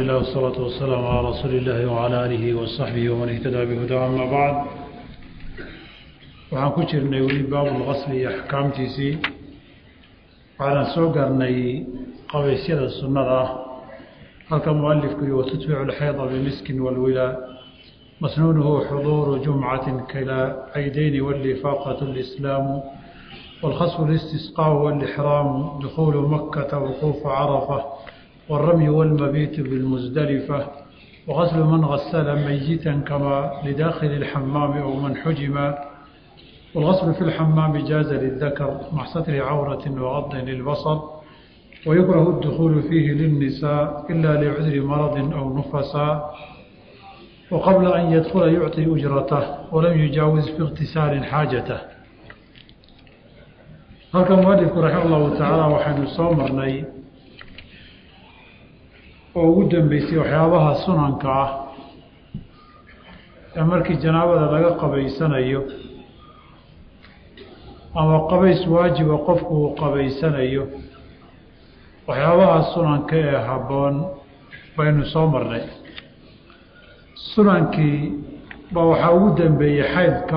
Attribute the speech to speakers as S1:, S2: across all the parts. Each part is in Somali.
S1: الله والصلاة والسلام على رسول الله وعلى آله وصحبه ومن اهتدى بهداه أما بعد waxaan ku jirnay weli baabulqasli iyo axkaamtiisii waxaanan soo garnay qabaysyada sunnada ah halka mualifku yihi watutbicu alxayda bimiskin walwilaa masnuunuhu xuduuru jumcatin kalaa caydayni walifaaqatu lislaamu والخصف الاستسقاء والإحرام دخول مكة وقوف عرفة والرمي والمبيت بالمزدلفة وغسل من غسل ميتا كما لداخل الحمام أو من حجم والغسل في الحمام جاز للذكر مع ستر عورة وغض للبصر ويكره الدخول فيه للنساء إلا لعذر مرض أو نفسا وقبل أن يدخل يعطي أجرته ولم يجاوز في اغتسال حاجته halka mualifku raxima allahu tacaala waxaynu soo marnay oo ugu dambeysay waxyaabaha sunanka ah ee markii janaabada laga qabaysanayo ama qabays waajiba qofku uu qabaysanayo waxyaabaha sunanka ee habboon baynu soo marnay sunankii baa waxaa ugu dambeeyey xaydka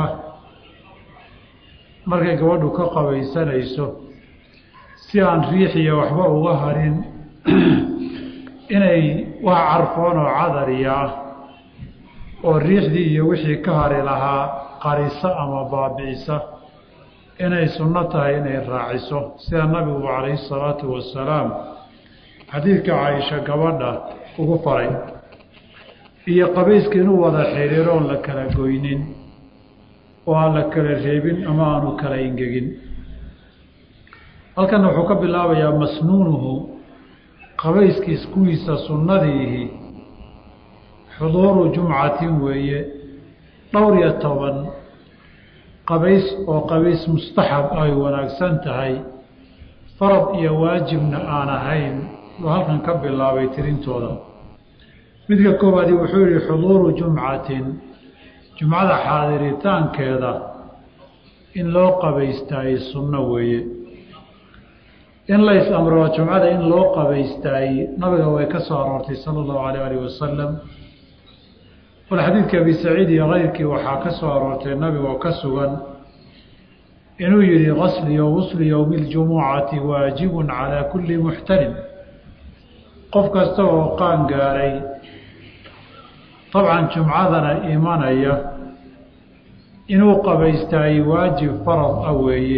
S1: markay gabadhu ka qabaysanayso si aan riixiya waxba uga harin inay wax carfoon oo cadariya ah oo riixdii iyo wixii ka hari lahaa qarisa ama baabi'isa inay sunno tahay inay raaciso sida nabigu calayhi salaatu wasalaam xadiidka caaisha gabadha ugu faray iyo qabayska inuu wada xiriiro oon la kala goynin oo aan la kala reebin ama aanu kala ingegin halkana wuxuu ka bilaabayaa masnuunuhu qabayskiis kuwiisa sunnadiihi xuduuru jumcatin weeye dhowr iyo toban qabays oo qabays mustaxab ay wanaagsan tahay farad iyo waajibna aan ahayn buu halkan ka bilaabay tirintooda midka koowaadi wuxuu yihi xuduuru jumcatin jumcada xaadiritaankeeda in loo qabaystaay sunno weeye in lays amro jumcada in loo qabaystaay nabiga way ka soo aroortay sala allahu alayh alih wasalam bal xadiidka abi saciid iyo keyrkii waxaa ka soo aroortay nabigoo ka sugan inuu yihi qasliyo gusli yowmi ljumucati waajibun calaa kulli muxtalim qof kasta oo qaan gaaray dabcan jumcadana imanaya inuu qabaystaay waajib farad ah weeye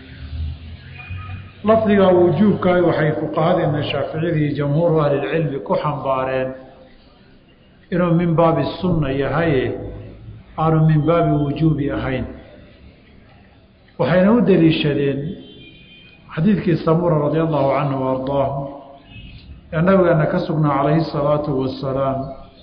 S1: lafdiga wujuubka waxay fuqahadeena shaaficiyadii jamhuuru ahlilcilmi ku xambaareen inuu min baabi sunna yahaye aanu min baabi wujuubi ahayn waxayna u deliishadeen xadiidkii samura radia allahu canhu wa ardaahu ee nabigeena ka sugnaa calayhi salaatu wasalaam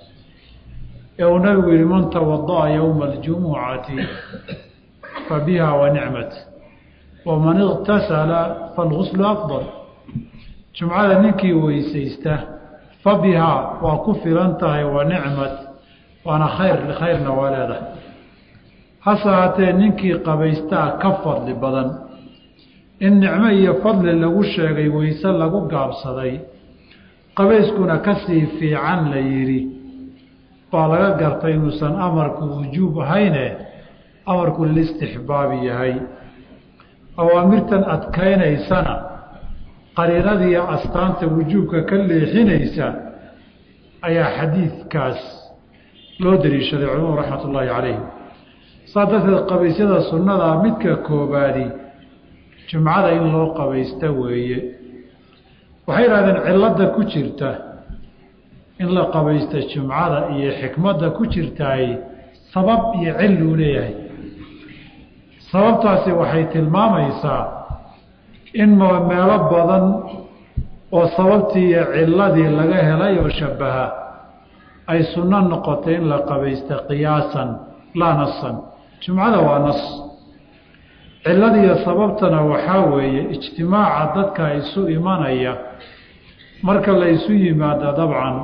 S1: ee uu nabigu yihi man tawada'a yowma aljumucati fa biha wa nicmat waman iqtasala falguslu afdal jumcada ninkii weysaysta fa bihaa waa ku filan tahay wa nicmat waana khayr khayrna waa leedahay hase haatee ninkii qabaystaa ka fadli badan in nicmo iyo fadli lagu sheegay weyse lagu gaabsaday qabayskuna kasii fiican la yidhi baa laga gartay inuusan amarku wujuub ahayne amarku lilistixbaabi yahay awaamirtan adkaynaysana qariinadiiyo astaanta wujuubka ka leexinaysa ayaa xadiidkaas loo daliishaday culimadu raxmat ullaahi calayhim saa darteed qabaysyada sunnadaa midka koobaadi jumcada in loo qabaysta weeye waxay yidhahdeen cilladda ku jirta in la qabaysta jumcada iyo xikmadda ku jirtaay sabab iyo cilluu leeyahay sababtaasi waxay tilmaamaysaa in meelo badan oo sababtii iyo cilladii laga helay oo shabbaha ay sunno noqotay in la qabaysta qiyaasan laa nasan jumcada waa nas cilladiiyo sababtana waxaa weeye ijtimaaca dadka isu imanaya marka la isu yimaado dabcan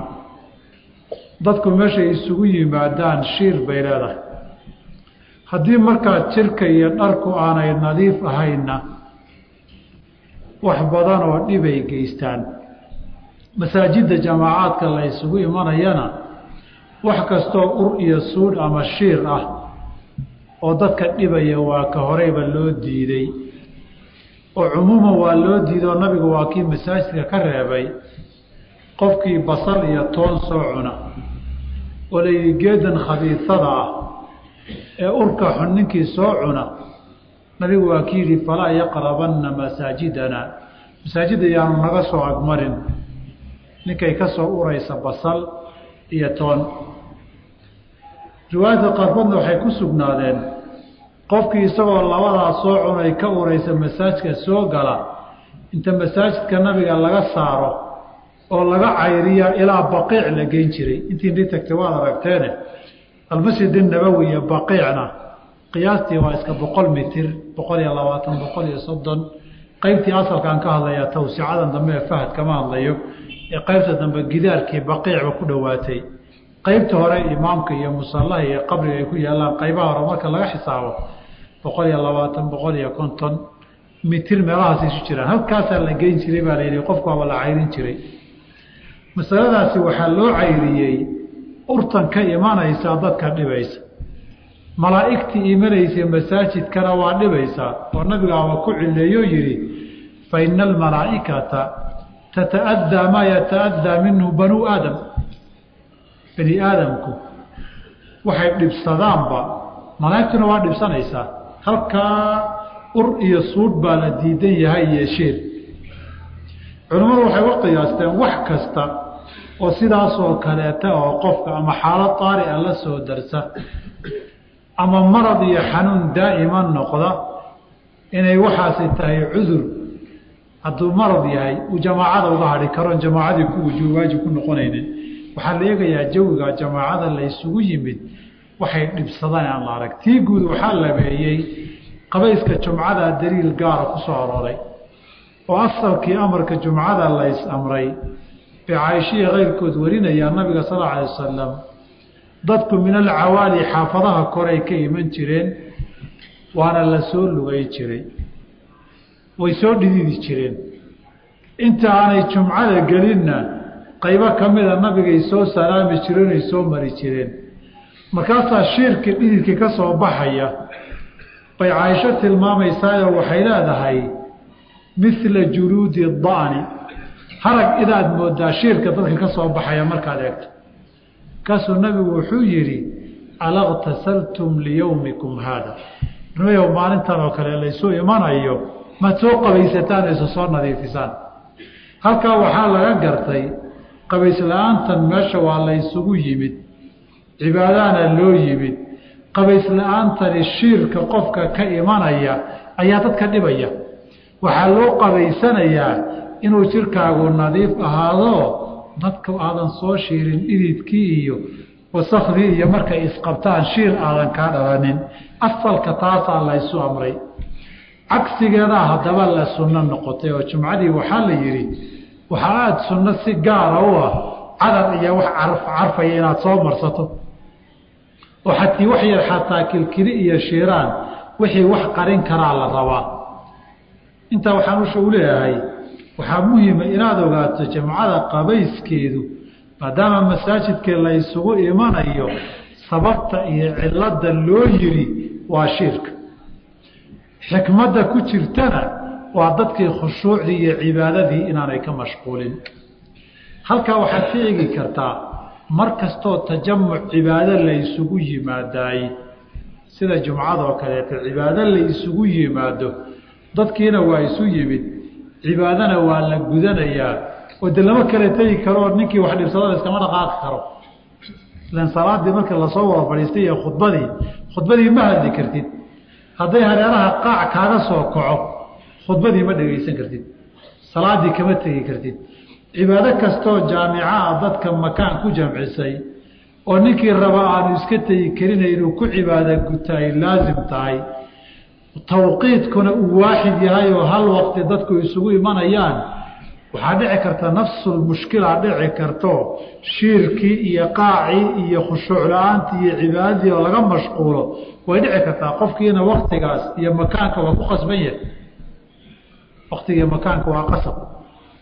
S1: dadku meeshay isugu yimaadaan shiir bay leedahay haddii markaa jirka iyo dharku aanay nadiif ahaynna wax badan oo dhibay geystaan masaajidda jamaacaadka la isugu imanayana wax kastoo ur iyo suudh ama shiir ah oo dadka dhibaya waa ka horeyba loo diiday oo cumuuman waa loo diiday oo nabigu waa kii masaajidka ka reebay qofkii basal iyo toon soo cuna oo layidhi geedan khabiisada ah ee urka xun ninkii soo cuna nabigu waa ki yidhi falaa yaqrabanna masaajidana masaajidda yaanu naga soo agmarin ninkay ka soo uraysa basal iyo toon riwaayadka qaarkoodna waxay ku sugnaadeen qofkii isagoo labadaa soo cunay ka uraysa masaajidka soo gala inta masaajidka nabiga laga saaro oo laga cayriya ilaa baqiic la geyn jiray intii ni tagtay waad aragteene almasjid nabowi iyo baqiicna qiyaastii waa iska boqol mitir boqol iyo labaatan boqol iyo soddon qeybtii asalkaan ka hadlaya tawsicadan dambe ee fahad kama hadlayo ee qeybta dambe gidaarkii baqiicba ku dhowaatay qeybta hore imaamka iyo musallaha iyo qabriga ay ku yaallaan qaybaha hore marka laga xisaabo boqol iyo labaatan boqol iyo konton mitir meelahaas isu jiraan halkaasaa la geyn jiray baa layidhi qofku waaba la cayrin jiray masaladaasi waxaa loo cayriyey urtan ka imanaysaa dadka dhibaysa malaa'igtii imanaysa masaajidkana waa dhibaysaa oo nabigaaba ku cileeyo yidhi fa ina almalaa'ikata tata'addaa maa yata'addaa minhu banuu aadam bani aadamku waxay dhibsadaanba malaa'igtuna waa dhibsanaysaa halkaa ur iyo suudh baa la diidan yahay iyo sheer culimmadu waxay u qiyaasteen wax kasta oo sidaasoo kaleeta oo qofka ama xaalad taari'a la soo darsa ama marad iyo xanuun daa'iman noqda inay waxaasi tahay cudur hadduu marad yahay uu jamaacada uga hadhi karoon jamaacadii ku wujuub waajib ku noqonaynin waxaa la eegayaa jawiga jamaacada la ysugu yimid waxay dhibsadaan aan la arag tii guud waxaa labeeyey qabayska jumcada daliil gaara ku soo arooray oo asalkii amarka jumcada lays amray bay caaishiya keyrkood warinayaa nabiga sal alla alay wasalam dadku min alcawaali xaafadaha koray ka iman jireen waana la soo lugay jiray way soo dhididi jireen inta aanay jumcada gelinna qaybo ka mida nabigay soo salaami jireen ay soo mari jireen markaasaa shiirkii dhididkii ka soo baxaya bay caaisho tilmaamaysaayoo waxay leedahay mila juluudi da'ni harag inaad moodaa shiirka dadka ka soo baxaya markaad eegto markaasuu nabigu wuxuu yidhi alaqtasaltum liyowmikum haada nimayow maalintan oo kale laysu imanayo maad soo qabaysataan ayso soo nadiifisaan halkaa waxaa laga gartay qabaysla'aantan meesha waa laysugu yimid cibaadahana loo yimid qabaysla'aantani shiirka qofka ka imanaya ayaa dadka dhibaya waxaa loo qabaysanayaa inuu jirkaagu nadiif ahaado dadka aadan soo shiirin dhididkii iyo wasakdii iyo markay isqabtaan shiir aadan kaa dhalanin asalka taasaa laysu amray cagsigeedaa haddaba la sunno noqotay oo jumcadii waxaa la yidhi waxaa aada sunno si gaara u ah cadar iyo wax carfaya inaad soo marsato oo xatii wax yar xataa kilkili iyo shiiraan wixii wax qarin karaa la rabaa intaa waxaan usha u leeyahay waxaa muhiima inaad ogaato jamcada qabayskeedu maadaama masaajidkii la ysugu imanayo sababta iyo cilada loo yiri waa shirka xikmadda ku jirtana waa dadkii khushuucdii iyo cibaadadii inaanay ka mashquulin halkaa waxaad ka eegi kartaa mar kastoo tajamuc cibaado la ysugu yimaadaay sida jumcadoo kaleeto cibaado la isugu yimaado dadkiina waa isu yimid cibaadana waa la gudanayaa oo de lama kala tegi karo oo ninkii wax dhibsadada iskama dhaqaaqi karo ilan salaadii marka lasoo wada fadhiistay iyo khudbadii khudbadii ma hadli kartid hadday hareeraha qaac kaaga soo kaco khudbadii ma dhegaysan kartid salaadii kama tegi kartid cibaado kastoo jaamicaa dadka makaan ku jamcisay oo ninkii raba aanu iska tegi karina inuu ku cibaado guta ay laasim tahay tawqiidkuna uu waaxid yahay oo hal waqti dadku isugu imanayaan waxaa dhici karta nafsulmushkila dhici karto shiirkii iyo qaacii iyo khushuuc la-aantii iyo cibaadadii oo laga mashquulo way dhici kartaa qofkiina waktigaas iyo makaanka waa ku qasban yahay waktiga makaanka waa qasab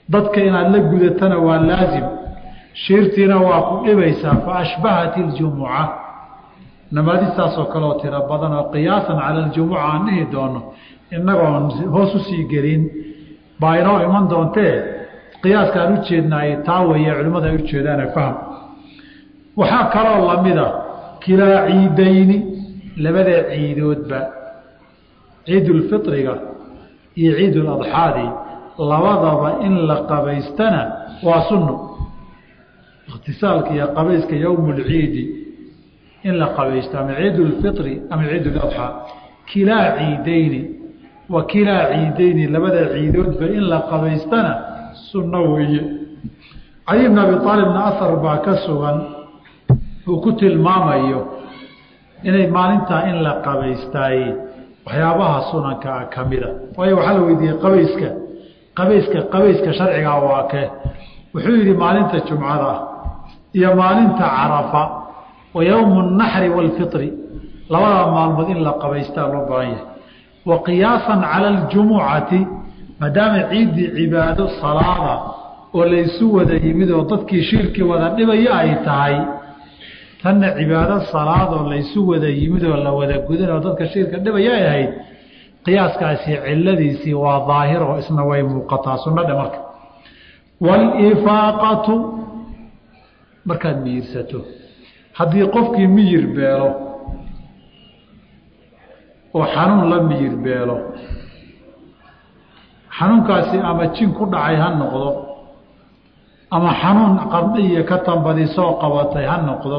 S1: dadka inaad la gudatana waa laasim shiirtiina waa ku dhibaysaa fa ashbahat iljumuca namaadistaasoo kaleoo tiro badan oo qiyaasan cala aljumuca aan dhihi doono innagoon hoos usii gelin baa inoo iman doontee qiyaaskaan u jeednaay taa weeye culimmada ay u jeedaane fahm waxaa kaloo lamida kilaa ciidayni labada ciidoodba ciidulfitriga iyo ciiduladxaadi labadaba in la qabaystana waa sunno ikhtisaalka iyo qabayska yowmulciidi in la qabaysto ama ciidulfitri ama ciiduladxaa kilaa ciidayni wa kilaa ciidayni labada ciidoodba in la qabaystana sunno weeye cali bn abi aalibna ahar baa ka sugan uu ku tilmaamayo inay maalintaa in la qabaystaay waxyaabaha sunankaa ka mida waayo waxaa la weydiiyey qabayska qabayska qabayska sharcigaa waa kee wuxuu yidhi maalinta jumcada iyo maalinta carafa wa yowmu naxri waalfitri labada maalmood in la qabaystaa loo baahan yahay wa qiyaasan cala aljumucati maadaama ciiddii cibaado salaada oo laysu wada yimid oo dadkii shirkii wada dhibaya ay tahay tanna cibaado salaad oo laysu wada yimid oo la wada gudan oo dadka shirka dhibaya ay ahayd qiyaaskaasi ciladiisii waa daahir oo isna way muuqataa sunnadhe marka waalifaaqatu markaad miyirsato haddii qofkii miyir beelo oo xanuun la miyir beelo xanuunkaasi ama jin ku dhacay ha noqdo ama xanuun qarni iyo ka tambadisoo qabatay ha noqdo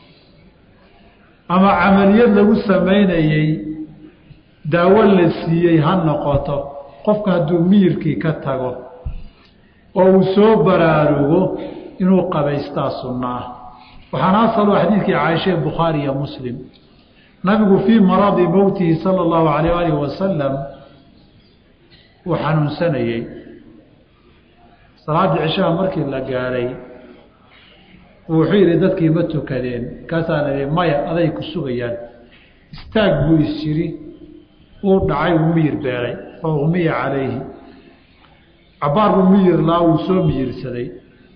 S1: ama camaliyad lagu samaynayey daawo la siiyey ha noqoto qofka hadduu miyirkii ka tago oo uu soo baraarugo inuu qabaystaa sunno ah waxaana asalo xadiidkii caaisha bukhaari iyo muslim nabigu fii maradi mowtihi sala allahu alayh alih wasalam uu xanuunsanayey salaaddii cishaha markii la gaadhay wuxuu yidhi dadkii ma tukadeen kaasaana ihi maya aday ku sugayaan istaag buu is yidhi uu dhacay uu miyir beelay fa umiya calayhi cabbaar buu miyir laa wuu soo miyirsaday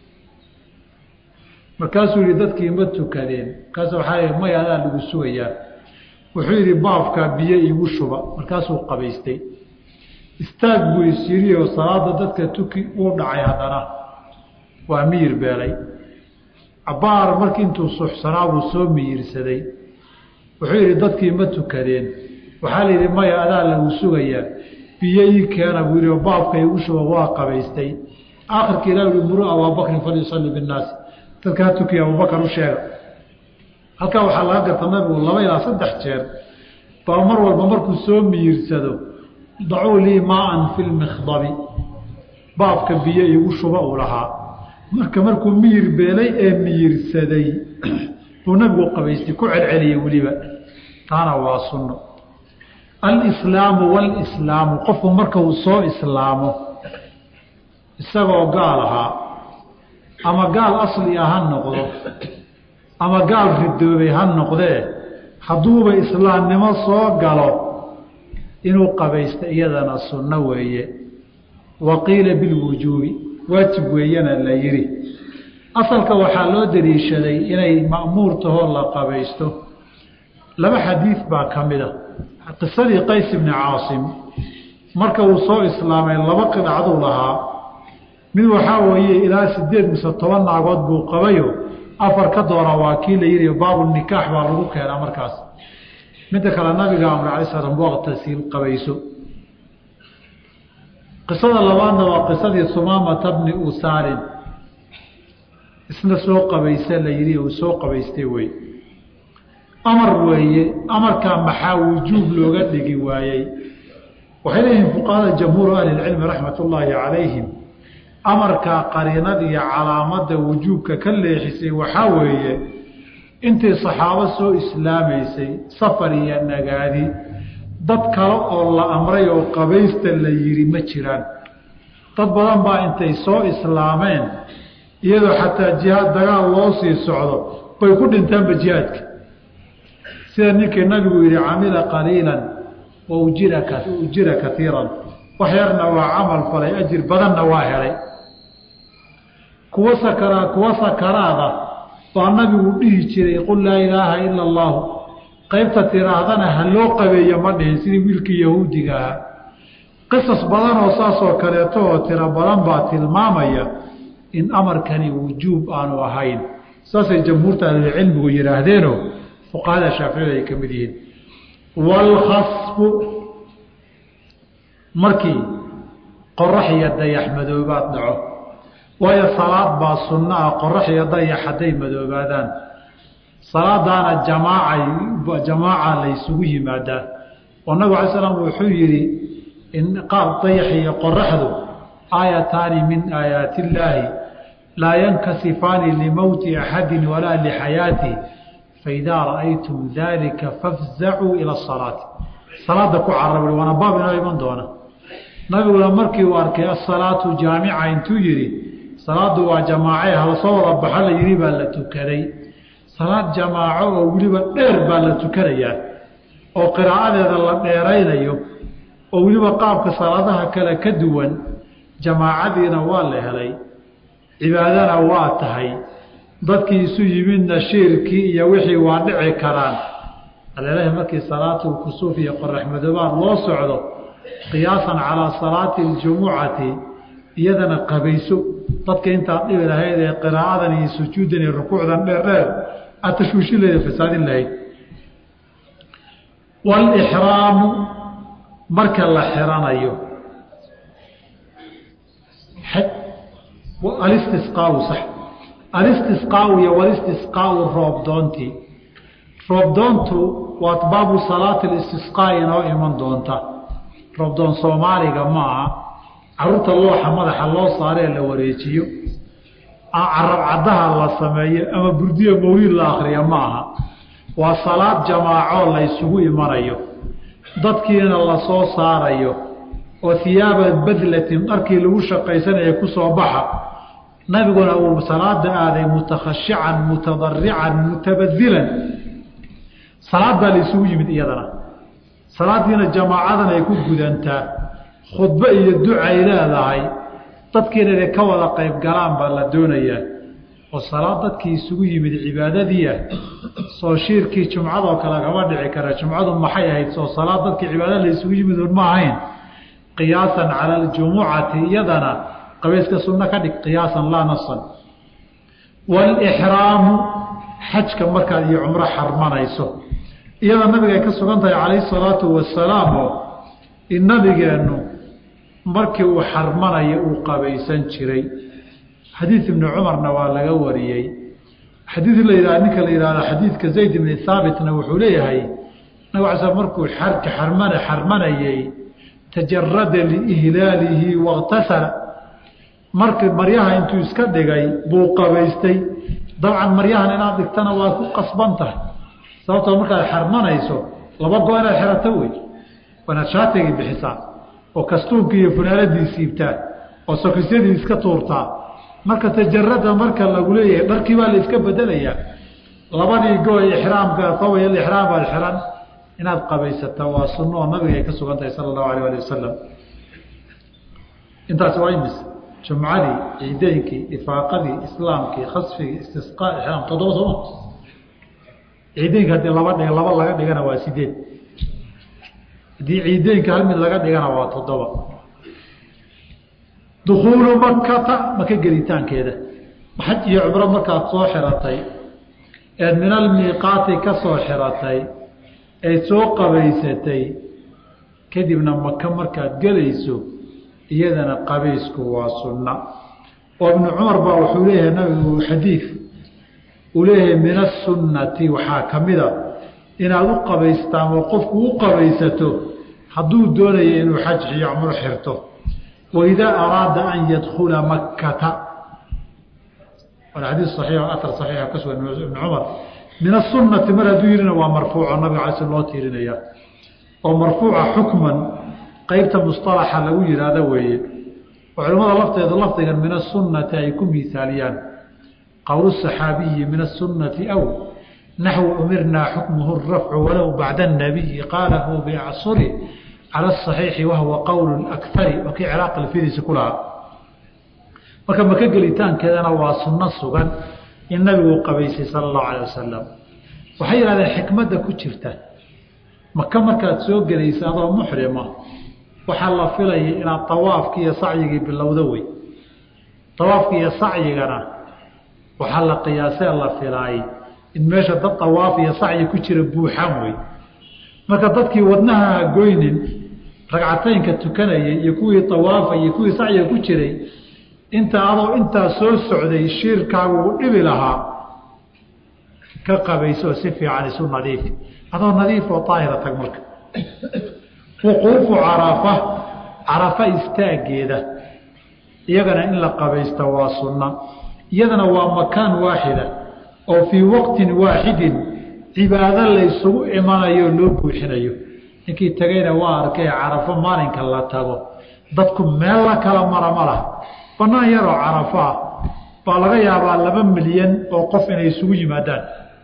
S1: markaasuu yihi dadkii ma tukadeen markaas waxaa ihi maya adaa lagu sugayaa wuxuu yidhi baafka biyo iigu shuba markaasuu qabaystay istaag buu is yidhi oo salaada dadka tuki uu dhacay haddana waa miyir beelay cabbaar markii intuu suxsanaa buu soo miyirsaday wuxuu yidhi dadkii ma tukadeen waxaa la yidhi maya adaa lagu sugayaa biyo ii keena buu yidhi oo baabka iigu shuba waa qabaystay aakhirka ilah yihi muru abaabakrin falyusalli binnaasi dadka ha tukiya abubakar u sheega halkaa waxaa laga garta nabigu laba ilaa saddex jeer baa mar walba markuu soo miyirsado dacuu lii maaan fi lmikhdabi baabka biyo iigu shuba uu lahaa marka markuu miyir beelay ee miyirsaday buu nabigu qabaystay ku celceliyey weliba taana waa sunno alislaamu walislaamu qofku marka uu soo islaamo isagoo gaal ahaa ama gaal asli ah ha noqdo ama gaal ridoobay ha noqdee hadduuba islaamnimo soo galo inuu qabaysto iyadana sunno weeye wa qiila bilwujuubi waajib weeyana la yidhi asalka waxaa loo daliishaday inay ma'muur tahoo la qabaysto laba xadiid baa ka mid a qisadii qays ibni caasim marka uu soo islaamay laba qidacduu lahaa mid waxaa weeye ilaa sideed mise toban naagood buu qabayo afar ka doona waa kii la yidhi baabu nikaax baa lagu keenaa markaas midda kale nabiga amr alay slam waqtasiil qabayso qisada labaadna waa qisadii sumaamata bni usaalin isna soo qabaysa la yidhi uu soo qabaystay wey amar weeye amarkaa maxaa wujuub looga dhigi waayey waxay leeyihiin fuqahada jamhuuru ahlilcilmi raxmat ullaahi calayhim amarkaa qariinada iyo calaamadda wujuubka ka leexisay waxaa weeye intii saxaabo soo islaamaysay safar iyo nagaadi dad kale oo la amray oo qabaysta la yidhi ma jiraan dad badan baa intay soo islaameen iyadoo xataa jihaad dagaal loo sii socdo bay ku dhintaanba jihaadka sida ninkii nabigu yidhi camila qaliilan wa ujira ujira kaiiran wax yarna waa camal falay ajir badanna waa helay kuwa sakara kuwa sakaraada baa nabigu dhihi jiray qul laa ilaaha ila allaahu qaybta tiraahdana ha loo qabeeyo ma dhihin sidii wiilkii yahuudiga ahaa qisas badan oo saasoo kaleeto oo tiro badan baa tilmaamaya in amarkani wujuub aanu ahayn saasay jamhuurta ahlulcilmigu yidhaahdeenoo fuqahada shaaficiyada ay ka mid yihiin waalkhasfu markii qorax iyo dayax madoobaad dhaco waayo salaad baa sunno ah qorax iyo dayax hadday madoobaadaan salaadaana jamaacay jamaaca laysugu yimaadaa oo nabig alay slam wuxuu yidhi in qaab dayax iyo qoraxdu aayataani min aayaati illaahi laa yankasifaani limowti axadin walaa lixayaatih faidaa ra'aytum dalika fafzacuu ila asalaati salaada ku carabay waana baab inoo iman doona nabiguna markii uu arkay asalaatu jaamica intuu yidhi salaadu waa jamaace halasoo wada baxa la yidhi baa la tukaday salaad jamaaco oo weliba dheer baa la tukanayaa oo qiraa'adeeda la dheeraynayo oo weliba qaabka salaadaha kale ka duwan jamaacadiina waa la helay cibaadana waa tahay dadkii isu yimidna shiirkii iyo wixii waa dhici karaan alelahi markii salaatu kusuuf iyo qorax madoobaad loo socdo qiyaasan calaa salaati aljumucati iyadana qabayso dadka intaad dhibi lahayd ee qiraa'adan iyo sujuuddan iyo rukuucdan dheer dheer aad tashwiishin lahayd fasaadin lahayd waalixraamu marka la xiranayo alistisqaau sax alistisqaau iyo walistisqaau roobdoontii roobdoontu waa baabu salaati listisqaa inoo iman doonta roobdoon soomaaliga ma aha caruurta looxa madaxa loo saaree la wareejiyo carab caddaha la sameeyo ama burdiyo mawliid la akriya ma aha waa salaad jamaacoo la ysugu imanayo dadkiina lasoo saarayo oo hiyaaba badlatin dharkii lagu shaqaysanaya kusoo baxa nabiguna uu salaada aaday mutakhashican mutadarican mutabadilan salaad baa la isugu yimid iyadana salaadiina jamaacadan ay ku gudantaa khudbo iyo ducay leedahay dadkiina inay ka wada qayb galaan baa la doonayaa oo salaad dadkii isugu yimid cibaadadiiah soo shiirkii jumcadoo kale kama dhici kara jumcadu maxay ahayd soo salaad dadkii cibaada la isugu yimid un ma ahayn qiyaasan cala aljumucati iyadana qabayska sunno ka dhig qiyaasan laa nasan waalixraamu xajka markaad iyo cumro xarmanayso iyada nabiga ay ka sugan tahay calayhi salaatu wasalaam oo in nabigeennu markii uu xarmanaya uu qabaysan jiray xadiid ibni cumarna waa laga wariyey xadiid la yidhah ninka la yidhahdo xadiidka zayd ibni haabitna wuxuu leeyahay nabig ala sl markuu xarka xarmana xarmanayey tajarada liihlaalihi wakhtasala markii maryaha intuu iska dhigay buu qabaystay dabcan maryahan inaad dhigtana waa ku qasban tahay sababtoo markaad xarmanayso laba go inaad xerato wey waanaad shaatigii bixisaa oo kastuunkii iyo funaaladii siibtaa oo sokisyadii iska tuurtaa marka tajarada marka lagu leeyahay dharkii baa la iska bedelayaa labadii go ixraamka taway ixraam baad xiran inaad qabaysata waa sunno oo nabiga ay ka sugan tahay sala allahu alayh ali wasalam intaasi waa imis jumcadii ciideynkii ifaaqadii islaamkii khasfigii istisqaa ixraam toddoba sooma ciideynka haddii laba dhig laba laga dhigana waa sideed haddii ciideynka hal mid laga dhigana waa toddoba dukuulu makata maka gelitaankeeda xaj iyo cumro markaad soo xiratay eed min almiiqaati ka soo xiratay eed soo qabaysatay kadibna maka markaad gelayso iyadana qabaysku waa sunna oo ibnu cumar baa wuxuu leeyahay nabigu xadiid uu leeyahay min asunnati waxaa ka mida inaad u qabaystaan oo qofku u qabaysato hadduu doonayo inuu xaj iyo cumro xirto waidaa araada an yadkula makkata waana xadiis saxiix atar saxiixa ka sugan ibn cumar min asunati mar hadduu yihina waa marfuuco nabiga cala sl loo tiirinaya oo marfuuca xukman qeybta musطalaxa lagu yihahdo weeye oo culimmada lafteeda lafdigan min asunati ay ku miisaaliyaan qowl saxaabiyi min asunati aw naxwu umirnaa xukmuhu rafcu walow bacda الnabiyi qaalahu biacsuri calى الصaxiixi wahuwa qowl akari oo kii ciraaq alfidiisi ku lahaa marka maka gelitaankeedana waa sunno sugan in nabigu qabaysay sala allahu calay wasalam waxay yidhahdeen xikmadda ku jirta maka markaad soo gelaysa adoo muxrima waxaa la filayay inaad tawaafkii iyo sacyigii bilowdo wey tawaafki iyo sacyigana waxaa la qiyaasee la filaayay in meesha dad tawaaf iyo sacyi ku jira buuxaan wey marka dadkii wadnaha goynin ragcataynka tukanayay iyo kuwii tawaafa iyo kuwii sacyiga ku jiray inta adoo intaa soo socday shiirkaagu u dhibi lahaa ka qabayso si fiican isu nadiifi adoo nadiif oo daahira tag marka wuquufu carafa carafa istaageeda iyagana in la qabaysta waa sunna iyadana waa makaan waaxida oo fii waqtin waaxidin cibaado laysugu imanayo oo loo buuxinayo ninkii tegayna waa arkay carafo maalinka la tago dadku meel la kala mara ma laha banaan yaroo carafo ah baa laga yaabaa laba milyan oo qof inay isugu yimaadaan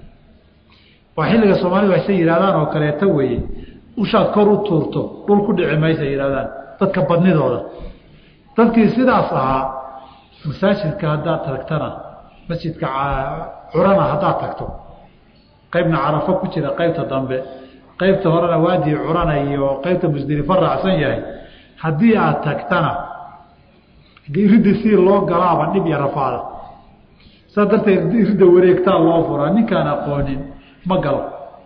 S1: waa xilliga soomaalida waxsay yidhahdaan oo kaleeto weeye ushaad kor u tuurto dhul ku dhici maysa yidhahdaan dadka badnidooda dadkii sidaas ahaa masaajidka haddaad tagtana masjidka curana haddaad tagto qaybna carafo ku jira qaybta dambe qaybta horena waadii curana iyo qaybta musdelifo raacsan yahay haddii aad tagtana iridda si loo galaaba dhib iyo rafaada saas darteed iridda wareegtaa loo furaa ninkaan aqoonin ma galo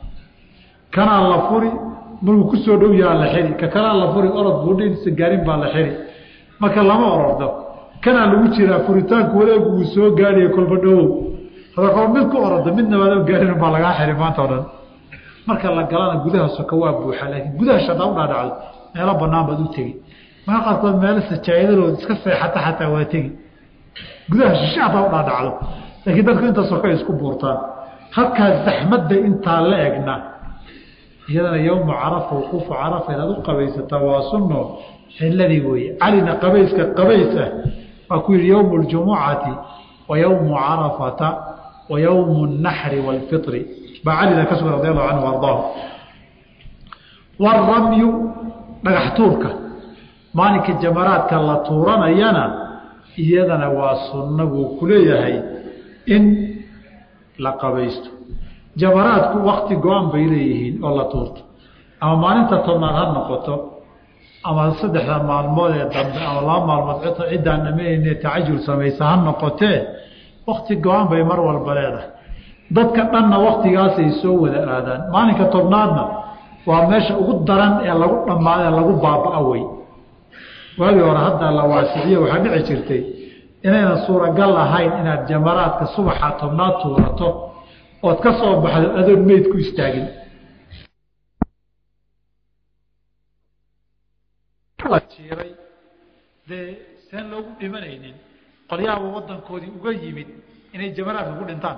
S1: kanaa la furi markuu kusoo dhow yahaa la xiri ka kalaa la furi orod buudhinsa gaarin baa la xiri marka lama orordo kanaa lagu jiraa furitaanku wareegu uu soo gaariyo kolba dhowow hada kol mid ku orodo midna waadoo gaarin baa lagaa xiri maanta o dhan marka la galana gudaha soka waa buuxa laakiin gudaha shadaa u dhaadhacdo meelo banaan baad u tegi marka qaarkood meelo sajaayadalood iska seexata xataa waa tegi gudaha shishe hadaa u dhaadhacdo laakiin dadku inta soka isku buurtaan halkaas zaxmadda intaa la egna iyadana yowmu carafa wuquufu carafa inaad u qabaysataa waa sunno ciladii weeye calina qabayska qabays ah waa ku yihi yowmu ljumucati wa yowmu carafata wa yowmu اnaxri wاlfiri baa calina ka sugan radi allahu canhu ardaahu waramyu dhagax tuurka maalinka jamaraadka la tuuranayana iyadana waa sunno buu ku leeyahay in la qabaysto jamaraadku wakti go-an bay leeyihiin oo la tuurto ama maalinta tobnaad ha noqoto ama saddexda maalmood ee dambe ama laba maalmood ciddaan dhamayne tacajul samaysa ha noqotee wakti go-an bay mar walba leedahay dadka dhanna waktigaasay soo wada aadaan maalinka tobnaadna waa meesha ugu daran ee lagu dhammaada ee lagu baaba-a wey waagii hore hadda la waasiciyo waxaa dhici jirtay inaynan suuragal ahayn inaad jamaraadka subaxa tobnaad tuurato ood ka soo baxdo adoon meyd ku istaagin jiiray dee seen loogu dhimanaynin qolyaaba wadankoodii uga yimid inay jamaraadka ku dhintaan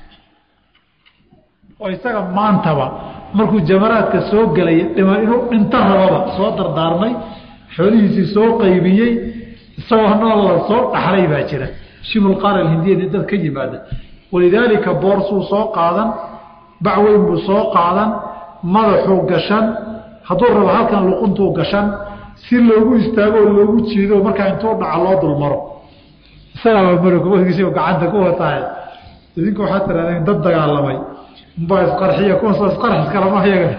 S1: oo isaga maantaba markuu jamaraadka soo gelaya dhima inuu dhinto rababa soo dardaarmay xoolihiisii soo qaybiyey isagoo nool la soo dhaxlay baa jira shimulqaar alhindiyani dad ka yimaada walidaalika boorsuu soo qaadan bacweyn buu soo qaadan madaxuu gashan hadduu rabo halkan luquntuu gashan si loogu istaago oo loogu jiido markaa intuu dhaca loo dulmaro isagaaba marogisi gacanta ku wataay idinku waxaa tirahdeen dad dagaalamay umbaa isqarxiya kuwaasoo isqarx iskalama yaga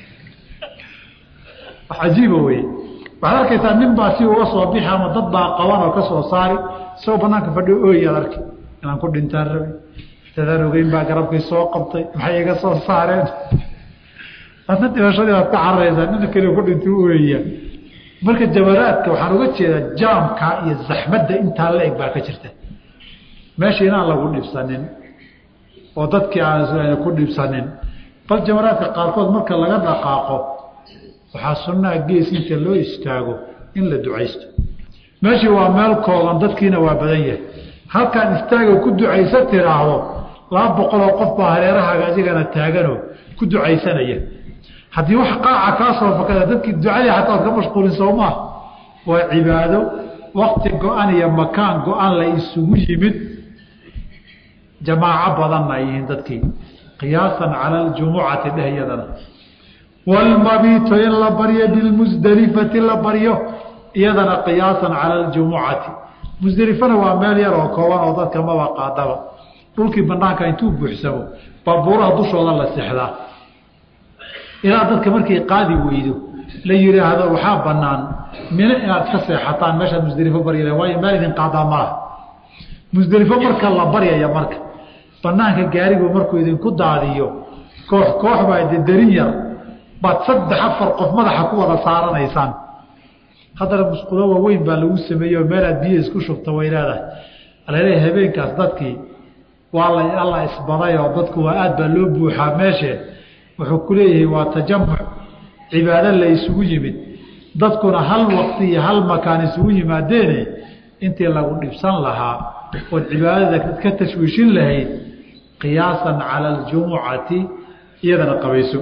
S1: wax cajiiba weye waxaad arkaysaa nin baa si uga soo bixi ama dad baa qaban oo ka soo saari isagoo banaanka fadhiyo ooyaad arki inaan ku dhintaan rabi dadaan ogeyn baa garabkii soo qabtay maxay iga soo saareen adna dhimashadii baad ka cararaysaa nina keli ku dhintay ooyaya marka jamaraadka waxaan uga jeedaa jaamka iyo zaxmadda intaa la eg baa ka jirta meesha inaan lagu dhibsanin oo dadkii aan ku dhibsanin bal jamaraadka qaarkood marka laga dhaqaaqo waxaa sunnaha gees inta loo istaago in la ducaysto meeshii waa meel kooban dadkiina waa badan yahay halkaan istaago ku ducaysa tiraahdo laba boqoloo qof baa hareerahaaga adigana taaganoo ku ducaysanaya haddii wax qaaca kaa soo fakada dadkii ducadii xataa ad ka mashquulin soo maa waa cibaado wakti go-an iyo makaan go-an la isugu yimid jamaaco badanna ay yihiin dadkii qiyaasan cala aljumucati dheh iyadana wlmabiito in la baryo bilmusdelifati la baryo iyadana qiyaasan cala aljumucati musdelifana waa meel yar oo kooban oo dadka maba qaadaba dhulkii banaanka intuu buuxsamo baabuuraha dushooda la sexdaa ilaa dadka markay qaadi weydo la yidhaahdo waxaa banaan mino inaad ka seexataan meeshaad musdelifo baryale waayo meel idin qaadaa malaha musdelifo marka la baryaya marka banaanka gaarigu markuu idinku daadiyo koox koox baa darin yar baad saddex afar qof madaxa ku wada saaranaysaan haddana musqulo waaweyn baa lagu sameeyey oo meelaad biyo isku shubta way leedahay alale habeenkaas dadkii waa la alla isbaday oo dadku waa aad baa loo buuxaa meeshe wuxuu ku leeyahay waa tajamuc cibaado la isugu yimid dadkuna hal waqti iyo hal makaan isugu yimaadeene intii lagu dhibsan lahaa ood cibaadada ka tashwiishin lahayd qiyaasan cala aljumucati iyadana qabayso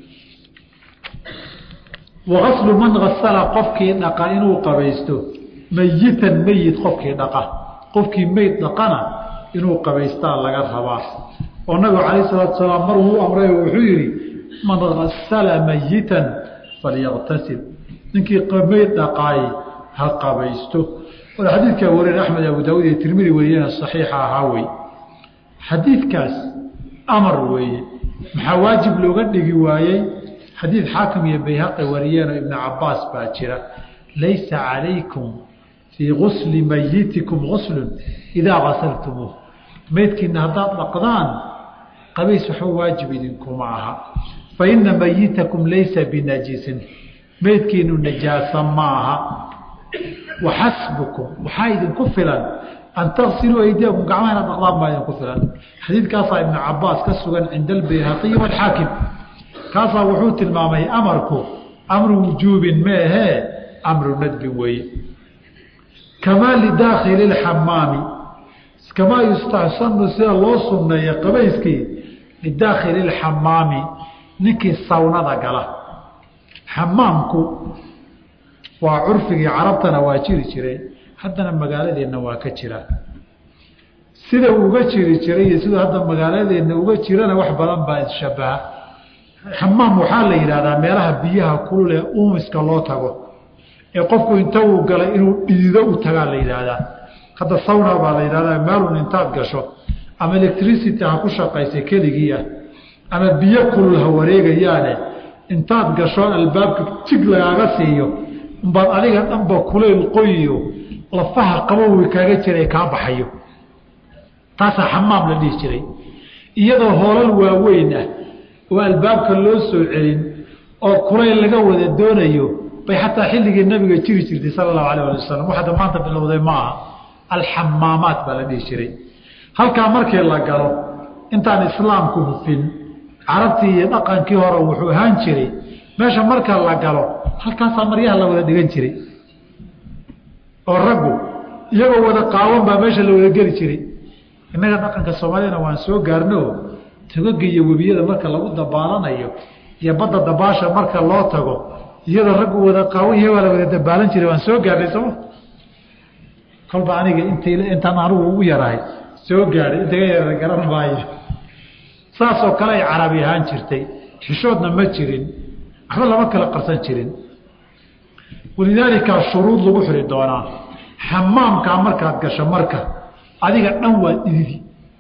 S1: wagaslu man asala qofkii dhaqa inuu qabaysto mayitan meyit qofkii dhaqa qofkii meyd dhaqana inuu qabaystaa laga rabaa oo nabigu calayh salaatu salaam mar uu amray wuxuu yihi man asala mayitan falyaqtasil ninkii meyd dhaqaay ha qabaysto wala xadiidkaa wariyeen axmed abu daawud iyo tirmidi wariyena saxiixa ahaa wey xadiidkaas amar weeye maxaa waajib looga dhigi waayey xadiid xaakim iyo bayhaqi wariyeenoo ibnu cabaas baa jira laysa calaykum fii gusli mayitikum guslun idaa gasaltumuuh meydkiina haddaad dhaqdaan qabays waxba waajib idinkuma aha fa ina mayitakum laysa binajisin meydkiinu najaasa ma aha waxasbukum waxaa idinku filan an tagsiluu aydiyakum gacmaha inaad dhaqdaan baa idinku filan xadiidkaasaa ibnu cabaas ka sugan cinda albayhaqiyi waalxaakim kaasaa wuxuu tilmaamay amarku amru wujuubin meehee amru nadbin weeye kamaa lidaakhili lxamaami kamaa yustaxsanu sida loo sunneeya qabayskii lidaakhili lxamaami ninkii sawnada gala xamaamku waa curfigii carabtana waa jiri jiray haddana magaaladeenna waa ka jira sida uga jiri jiray iyo siduu hadda magaaladeenna uga jirana wax badan baa isshabaha xamaam waxaa la yidhahdaa meelaha biyaha kulul ee uumiska loo tago ee qofku inta uu galay inuu dhiido u tagaa la yidhaahdaa hadda sawna baa la yidhahdaa maalun intaad gasho ama electricity ha ku shaqaysa keligii ah ama biyo kulul ha wareegayaane intaad gasho albaabka jig lagaaga siiyo umbaad adiga dhanba kulayl qoyiyo lafaha qabowi kaaga jiray kaa baxayo taasaa xamaam la dhihi jiray iyadoo hoolal waaweyn ah oo albaabka loo soo celin oo kulayl laga wada doonayo bay xataa xilligii nabiga jiri jirtay sala allahu alah ali wasalam waxada maanta bilowday ma aha alxamaamaat baa la dhihi jiray halkaa markii la galo intaan islaamku hufin carabtii iyo dhaqankii hore wuxuu ahaan jiray meesha marka la galo halkaasaa maryaha la wada dhigan jiray oo raggu iyagoo wada qaawan baa meesha la wada geli jiray innaga dhaqanka soomaaliyana waan soo gaarno togaga iyo webiyada marka lagu dabaalanayo iyo badda dabaasha marka loo tago iyadoo raggu wada qaawan yahay waa la wada dabaalan jiray waan soo gaarnay sooma kolba aniga int intaan anugu ugu yarahay soo gaadhay intaga yara garan maayo saasoo kale ay carabi ahaan jirtay xishoodna ma jirin waxba lama kala qarsan jirin walidaalika shuruud lagu xiri doonaa xamaamkaa markaad gasho marka adiga dhan waa dhididi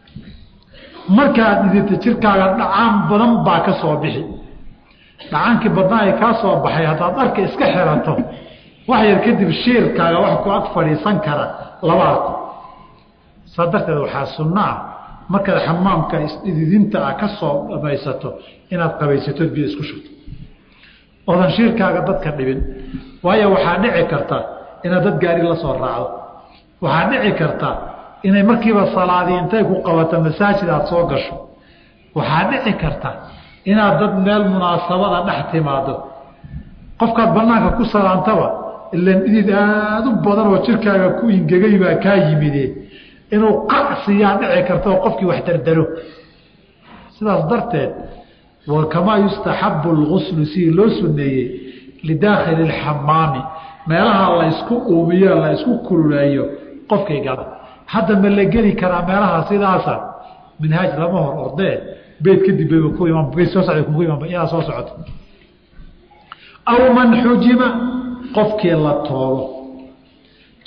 S1: markaad dhidita jirkaaga dhacaan badan baa ka soo bixi dhacaankii badnaa ay kaa soo baxay haddaad dharka iska xirato wax yar kadib shiirkaaga wax ku ag fadhiisan kara laba arko saa darteed waxaa sunno ah markaad xamaamka isdhididinta ah ka soo dhamaysato inaad qabaysatood biyo isku shubto oodan shiirkaaga dadka dhibin waayo waxaa dhici karta inaad dad gaari la soo raacdo waxaa dhici karta inay markiiba salaadii intay ku qabato masaajid aad soo gasho waxaa dhici karta inaad dad meel munaasabada dhex timaado qofkaad banaanka ku salaantaba ilan idid aada u badan oo jirkaaga ku ingegay baa kaa yimide inuu qacsiyaa dhici karta oo qofkii wax dardaro sidaas darteed wa kamaa yustaxabu lguslu sidii loo suneeyey lidaakhili lxamaami meelaha la ysku uumiyo la ysku kululeeyo qofkay gala hadda ma la geli karaa meelaha sidaasa minhaaj lama hor ordee beyd kadib bayba ku iman beyd soo socda kugu iman iyadaa soo socoto aw man xujima qofkii la toobo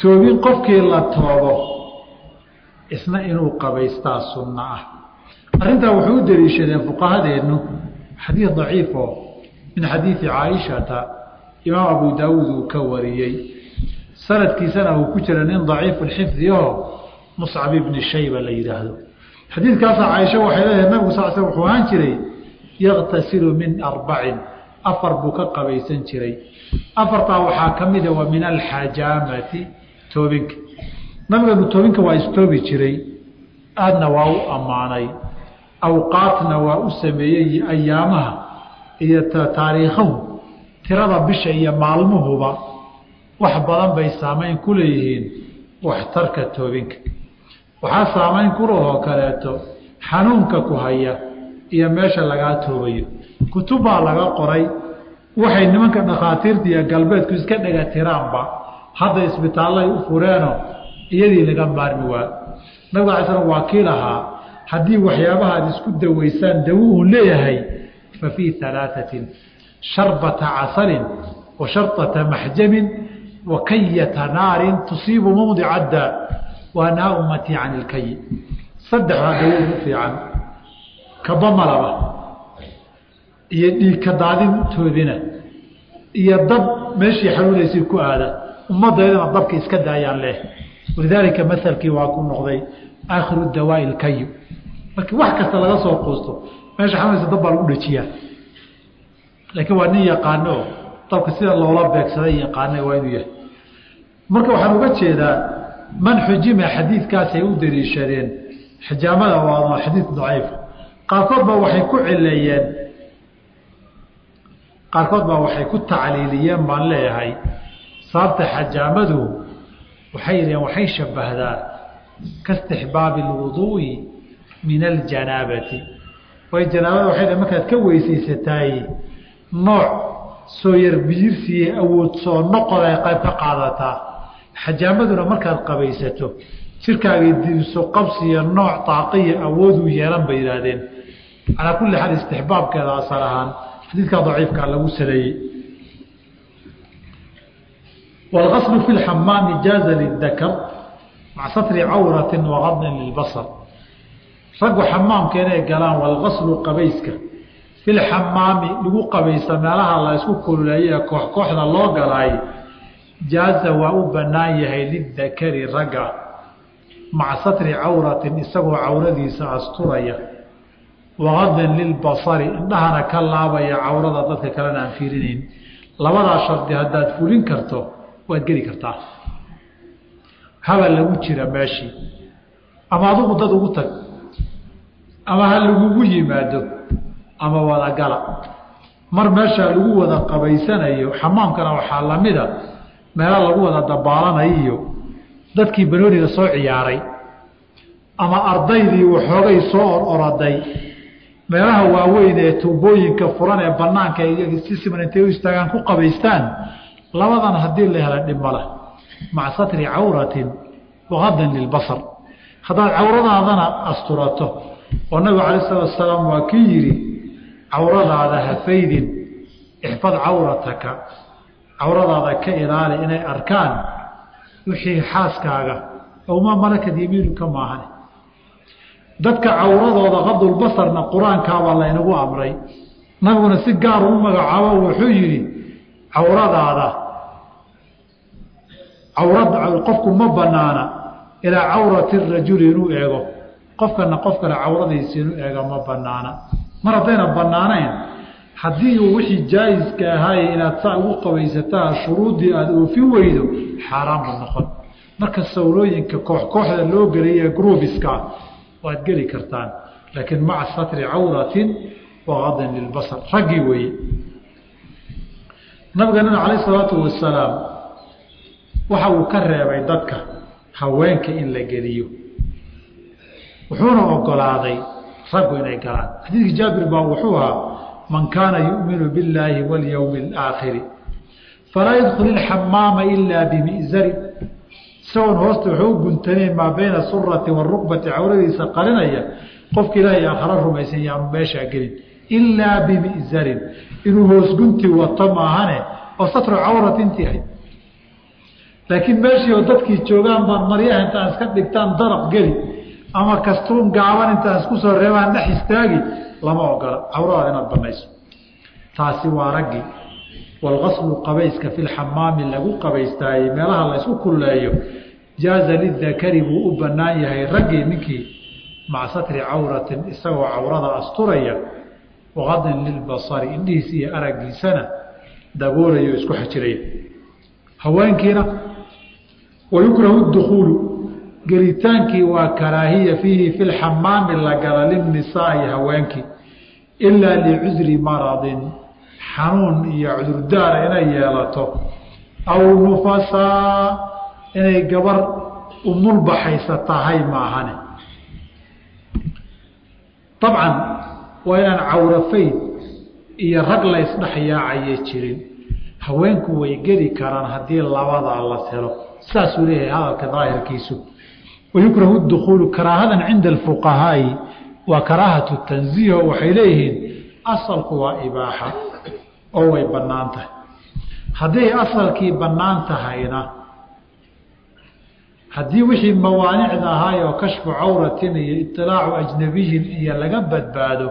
S1: toobin qofkii la toobo isna inuu qabaystaa sunno ah arrintaa wuxuu u daliishadeen fuqahadeennu xadiid daciifo min xadiidi caaishata imaam abu daawuud uu ka wariyey sanadkiisana uu ku jira nin daciifu lxifdioo muscab ibni shayba la yidhaahdo xadiidkaasa caaisha waxay leedahay nabigu sal sl wuxuu ahaan jiray yaqtasilu min arbacin afar buu ka qabaysan jiray afartaa waxaa ka mida wa min alxajaamati toobinka nabigeenu toobinka waa istoobi jiray aadna waa u ammaanay awqaatna waa u sameeyey ayaamaha iyo taariikhahu tirada bisha iyo maalmuhuba wax badan bay saamayn ku leeyihiin waxtarka toobinka waxaa saamayn kulahoo kaleeto xanuunka ku haya iyo meesha lagaa toobayo kutubbaa laga qoray waxay nimanka dhakhaatiirta iyo galbeedku iska dhega tiraanba hadda isbitaallay u fureeno iyadii laga maarmi waa nabiga alay slam waa kii lahaa haddii waxyaabaha ad isku dawaysaan dawo uu leeyahay fa fii alaaatin sharbata casalin wa sharطata maxjamin wa kayata naarin tusiibu mawdica daa waa nahaa ummatii can ilkayi saddexdaa dawo ugu fiican kabamalaba iyo dhiigka daadin toobina iyo dab meeshii xanuunaysay ku aada ummaddaydana dabka iska daayaan leh walidaalika masalkii waa ku noqday aakhiru dawaa'i ilkayi markii wax kasta laga soo quusto meesha xanuunaysa dab baa lagu dhajiyaa laakiin waa nin yaqaano dabka sida loola beegsaday yaqaana waa inuu yahay marka waxaan uga jeedaa man xujima xadiidkaasay u daliishadeen xijaamada waa xadiid daciif qaarkood baa waxay ku cileeyeen qaarkood baa waxay ku tacliiliyeen baan leeyahay sababta xajaamadu waxay yidhaheen waxay shabbahdaa kaistixbaabi alwuduu'i min aljanaabati way janaabada waxay dhaheen markaad ka weysaysataay nooc soo yar biyirsiiye awood soo noqod ay qayb ka qaadataa xajaamaduna markaad qabaysato jirkaagay dibiso qabsiya nooc taaqiya awooduu yeelan bay yidhaahdeen calaa kulli xaal istixbaabkeeda asal ahaan xadiidkaa daciifkaa lagu saleeyey wاlgaslu fi lxamaami jaaza lidakar maca satri cawrati wagadin lilbasar raggu xamaamka inay galaan walgaslu qabayska fi lxamaami lagu qabaysta meelaha la isku kululeeye ee koox kooxda loo galaay jaaza waa u bannaan yahay lidakari ragga maca satri cawratin isagoo cawradiisa asturaya wagadin lilbasari indhahana ka laabaya cawrada dadka kalena aan fiirinayn labadaa shardi haddaad fulin karto waad geli kartaa habal lagu jira meeshii ama adugu dad ugu tag ama ha lagugu yimaado ama wadagala mar meeshaa lagu wada qabaysanayo xamaamkana waxaa lamida meelo lagu wada dabaalanayo iyo dadkii banooniga soo ciyaaray ama ardaydii waxoogay soo or oraday meelaha waaweyn ee tuubooyinka furan ee banaanka si siman intay u istaagaan ku qabaystaan labadan haddii la hela dhibmala maca satri cawratin waqadin lilbasar haddaad cawradaadana asturato oo nabigu calayi salatu asalaam waa kii yidhi cawradaada hafaydin ixfad cawrataka cawradaada ka ilaali inay arkaan wixii xaaskaaga owmaa malakad yamiinuka maahan dadka cawradooda qadulbasarna qur-aankaabaa laynagu amray nabiguna si gaar u magacaabo wuxuu yidhi cawradaada cawrad qofku ma banaana ilaa cawrati rajuli inuu eego qofkana qof kale cawradiisa inuu eega ma banaana mar haddayna banaanayn haddii uu wixii jaayiska ahaaye inaad saa ugu qabaysataa shuruuddii aada oofin weydo xaaraan buu noqon marka sawlooyinka koox kooxda loo gelaya gruubiska waad geli kartaan laakiin maca satri cawratin waqadin lilbasar raggii weeye nabigeenana calayh salaatu wasalaam waxa uu ka reebay dadka haweenka in la geliyo wuxuuna ogolaaday raggu inay galaan xadiidkii jaabir baa wuxuu ahaa man kaana yu'minu billaahi walyowmi alaakhiri falaa yadkul ilxamaama ilaa bimi'zari isagoon hoosta wuxuu u guntanayn maa bayna surati warukbati cawradiisa qarinaya qofka ilaahay aakhara rumaysan yaanu meeshaa gelin ilaa bimi'zarin inuu hoos gunti wato maahane oo satru cawrat intii ahayd laakiin meeshii oo dadkii joogaan baan maryaha intaan iska dhigtaan daraq geli ama kastuun gaaban intaan isku soo reebaan dhex istaagi lama ogola cawradaada inaad banayso taasi waa raggii walqaslu qabayska fi lxamaami lagu qabaystaayey meelaha la ysku kulleeyo jaaza lidakari buu u bannaan yahay raggii ninkii maca satri cawratin isagoo cawrada asturaya waqadin lilbasari indhihiisa iyo araggiisana daboolayo isku xajiraya haweenkiina wayukrahu dukuulu gelitaankii waa karaahiya fiihi fi lxamaami la gala lilnisaai haweenkii ilaa licudri maradin xanuun iyo cudurdaara inay yeelato aw nufasaa inay gabar umulbaxaysa tahay maahane dabcan waa inaan cawrafayd iyo rag la ysdhexyaacaya jirin haweenku way geli karaan haddii labadaa la helo saasuu leeyahay hadalka daahirkiisu wayukrahu dukuulu karaahadan cinda alfuqahaai waa karaahatu tanziiho waxay leeyihiin asalku waa ibaaxa oo way bannaan tahay hadday asalkii bannaan tahayna haddii wixii mawaanicda ahaay oo kashfu cawratin iyo iطilaacu ajnabiyin iyo laga badbaado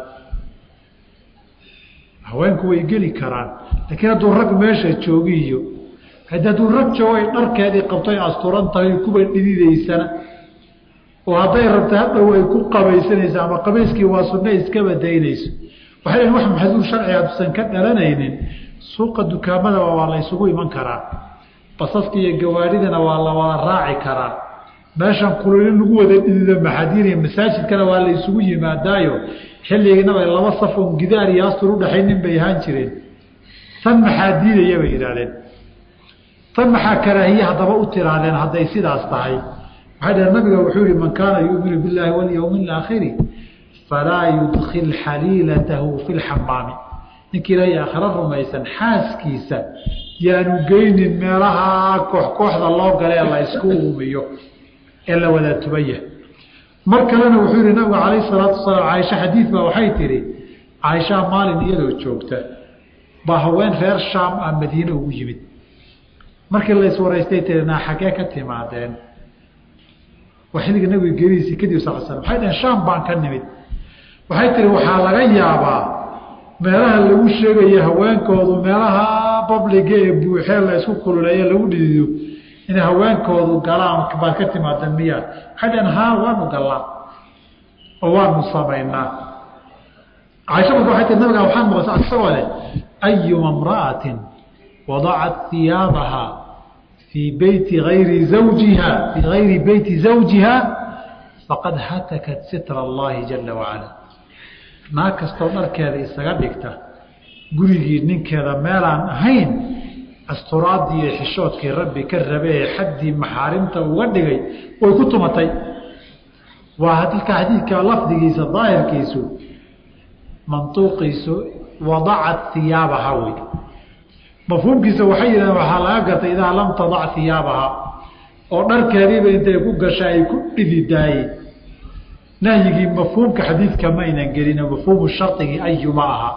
S1: haweenku way geli karaan laakiin hadduu rag meesha joogiyo hadduu rag joogo ay dharkeedii qabto ay asturan tahay kuba dhididaysana oo hadday rabta hadhow ay ku qabaysanayso ama qabayskii waa sunne iskaba daynayso waxay lehin wax maxduur sharciga hadduusan ka dhalanaynin suuqa dukaamadaba waa la ysugu iman karaa basaska iyo gawaadhidana waa la wada raaci karaa meeshan kululin lagu wada dhidido maxadiiniya masaajidkana waa la ysugu yimaadaayo xilliginaba laba safon gidaar iyo astur udhaxaynin bay ahaan jireen tan maxaa diidaya bay yidhahdeen tan maxaa karaahiye haddaba u tiraadeen hadday sidaas tahay waxay dhaheen nabiga wuxuu yihi man kaana yuuminu billaahi walyowmi alaakhiri falaa yudkil xaliilatahu fi lxamaami ninkii ilaahay aakhiro rumaysan xaaskiisa yaanu geynin meelaha koox kooxda loo galee la ysku uumiyo ee la wada tubaya mar kalena wuxuu yihi nabigu calayh salaatu wasalaam caaisha xadiid baa waxay tihi caaishaa maalin iyadoo joogta baa haween reer shaam ah madiine ugu yimid markii la iswaraystay tii naa xaggee ka timaadeen waa xilliga nabiga gerihiisii kadib sal slam waxay dhaheen shaam baan ka nimid waxay tihi waxaa laga yaabaa meelaha lagu sheegayo haweenkoodu meelaha babliga ee buuxee la isku kululeeye lagu dhidido inay haweenkoodu galaan baad ka timaada miyaa waxay dhaheen haa waanu gallaa oo waanu samaynaa caaisha marka waxay tii nabiga waxaan maqasa isagoo leh ayuma imra'atin wadacat hiyaabaha fii beyti ayri zawjiha fii gayri beyti zawjiha faqad hatakat sitra allahi jala wacala naag kastoo dharkeeda isaga dhigta gurigii ninkeeda meelaan ahayn asturaadii iyo xishoodkii rabbi ka rabe ee xaddii maxaarimta uga dhigay way ku tumatay waa hadalka xadiidka lafdigiisa daahirkiisu mantuuqiisu wadacat hiyaabaha wey mafhuumkiisa waxay yidhahdeen waxaa laga gartay idaa lam tadac hiyaabaha oo dharkeediiba intay ku gasha ay ku dhididaayey nahyigii mafhuumka xadiidka maynan gelin mafhuumu shardigii ayuma aha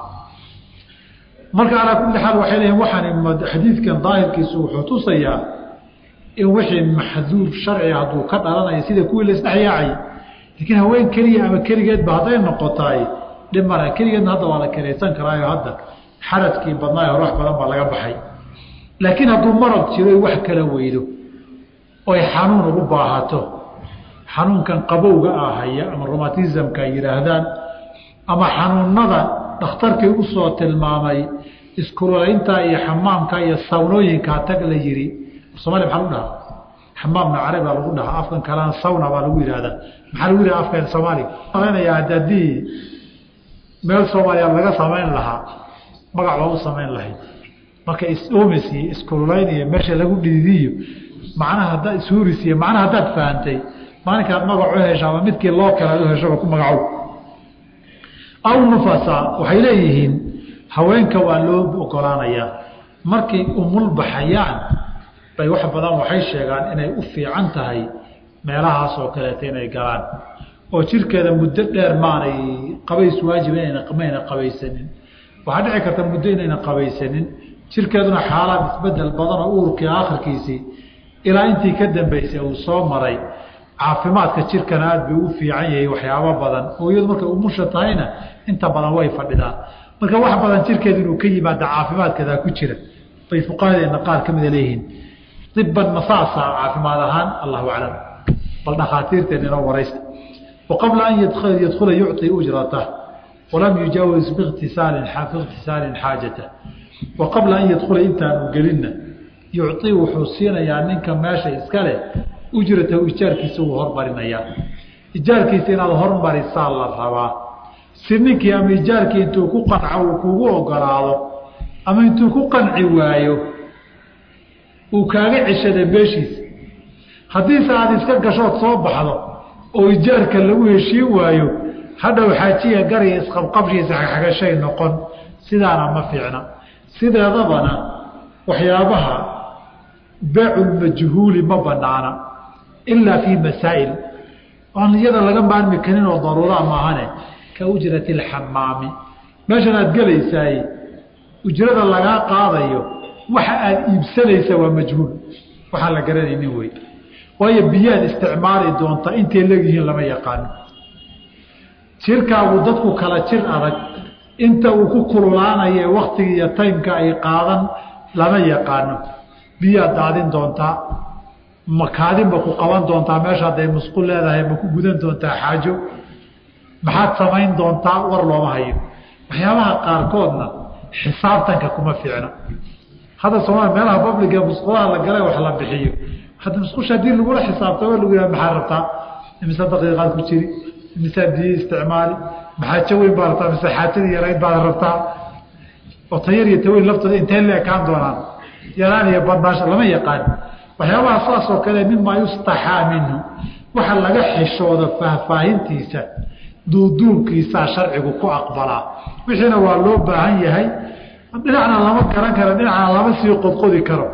S1: marka calaa kulli xaal waxay leeyiin waxaan xadiidkan daahirkiisu wuxuu tusayaa in wixii maxduur sharciga hadduu ka dhalanayo sida kuwii la isdhexyaacay laakiin haween keliya ama keligeedba hadday noqotaay dhib male keligeedna hadda waa la kelaysan karaayo hadda xaradkii badnaayo wax badan baa laga baxay laakiin hadduu marad jiro wax kala weydo oy xanuun ugu baahato xanuunkan qabowga ah haya ama romatismka ay yidhaahdaan ama xanuunada dhakhtarkii usoo tilmaamay iskulolaynta iyo xamaamka iyo sawnooyinkaa tag la yidhi somalia maxaa lagu dhahaa xamaamna carabi baa lagu dhahaa afkan kalena sawna baa lagu yidhahdaa maxaa lagu yidhaha afkan soomaaliga malaynayaa haddii meel soomaaliya laga samayn lahaa magac baa u samayn lahayd marka is-oomis iyo iskululayn iyo meesha lagu dhididiyo macnaha haddaad ishuuris iyo macnaha haddaad fahantay maalinkaad magac u hesho ama midkii loo kale u heshoba ku magacow aw nufasa waxay leeyihiin haweenka waa loo ogolaanayaa markay umul baxayaan bay wax badan waxay sheegaan inay u fiican tahay meelahaas oo kaleeta inay galaan oo jirkeeda muddo dheer maanay qabays waajib mayna qabaysanin waxaa dhici karta muddo inayna qabaysanin jirkeeduna xaalaad isbedel badan oo uurkii aakhirkiisii ilaa intii ka dambaysay uu soo maray caafimaadka jirkana aada bay u fiican yahay waxyaabo badan oo iyadu markay umusha tahayna inta badan way fadhidaan marka wax badan jirkeedu inuu ka yimaada caafimaadkeedaa ku jira bay fuqahadeena qaar ka mida leeyihiin iban masaasa caafimaad ahaan allahu aclam bal dhakhaatiirteen inoo waraysta wa qabla an yadkhula yucطi ujratah walam yujaawis bikhtisaalin biikhtisaalin xaajatah wa qabla an yadkhula intaanu gelinna yucطi wuxuu siinayaa ninka meesha iska leh ujratahu ijaarkiisa wuu hormarinayaa ijaarkiisa inaad hormarisaa la rabaa si ninkii ama ijaarkii intuu ku qanco uu kugu ogolaado ama intuu ku qanci waayo uu kaaga ceshada meeshiisa haddiise aada iska gashood soo baxdo oo ijaarka lagu heshiin waayo hadhow xaajiya gariga isqabqabshiisa xagxagashay noqon sidaana ma fiicna sideedabana waxyaabaha beeculmajhuuli ma banaana ilaa fii masaa'il aan iyada laga maarmi karin oo daruuraa maahane ka ujrati alxamaami meeshan aada gelaysaay ujrada lagaa qaadayo waxa aada iibsanaysa waa majhuul waxaan la garanaynin wey waayo biyaad isticmaali doonta intay leegyihiin lama yaqaano jirkaagu dadku kala jir adag inta uu ku kululaanaye waktiga iyo taymka ay qaadan lama yaqaano biyaad daadin doontaa makaadinba ku qaban doontaa meesha hadday musqul leedahay ma ku gudan doontaa xaajo maxaad samayn doontaa war looma hayo waxyaabaha qaarkoodna xisaabtanka kuma fiicna hadda soomaalia meelaha babliga musqulaha la galay wax la bixiyo hadda musqusha haddii lagula xisaabta waa lagu yihah maxaa rabtaa imise daqiiqaad ku jiri imisaa biyo isticmaali maxaajo weyn baa rabtaa mise xaajadii yarayd baad rabtaa oo tayar iyo taweyn laftooda intay la ekaan doonaan yaraan iyo badnaasho lama yaqaan waxyaabaha saas oo kale mimaa yustaxaa minhu waxa laga xishooda faahfaahintiisa duuduubkiisaa sharcigu ku aqbalaa wixiina waa loo baahan yahay dhinacna lama garan karo dhinacna lama sii qodqodi karo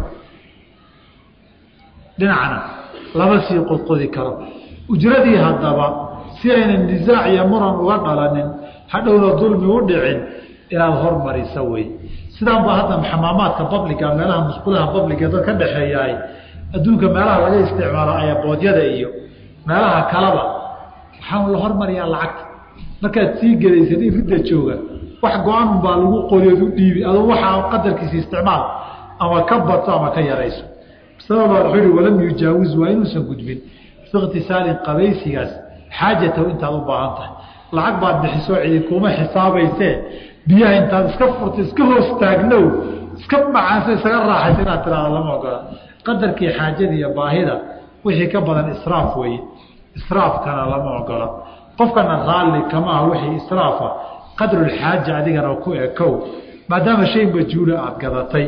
S1: dhinacna lama sii qodqodi karo ujradii haddaba si aynan nisaac iyo muran uga dhalanin hadhowna dulmi u dhicin inaad hormarisa wey sidaan ba hadda xamaamaadka babliga meelaha musqulaha babliga dad ka dhexeeyaay adduunka meelaha laga isticmaalo ayaboodyada iyo meelaha kalaba waxaa la hormariyaa lacagta markaad sii gelaysid in ridda jooga wax go-aan baa lagu qoriyod u dhiibi adu waxaa qadarkiisa isticmaal ama ka bato ama ka yarayso sababaa wuxuu ihi walam yujaawiz waa inuusan gudbin fi ikhtisaalin qabaysigaas xaajatahu intaad u baahan tahay lacag baad bixisoo cidi kuma xisaabaysee biyaha intaad iska furta iska hoos taagnow iska macaanso isaga raaxaysa inaad tiraado lama ogola qadarkii xaajada iyo baahida wixii ka badan israaf weeye israafkana lama ogola qofkana raalli kama ah wixii israafa qadrulxaaja adigana ku ekow maadaama shay majhuula aada gadatay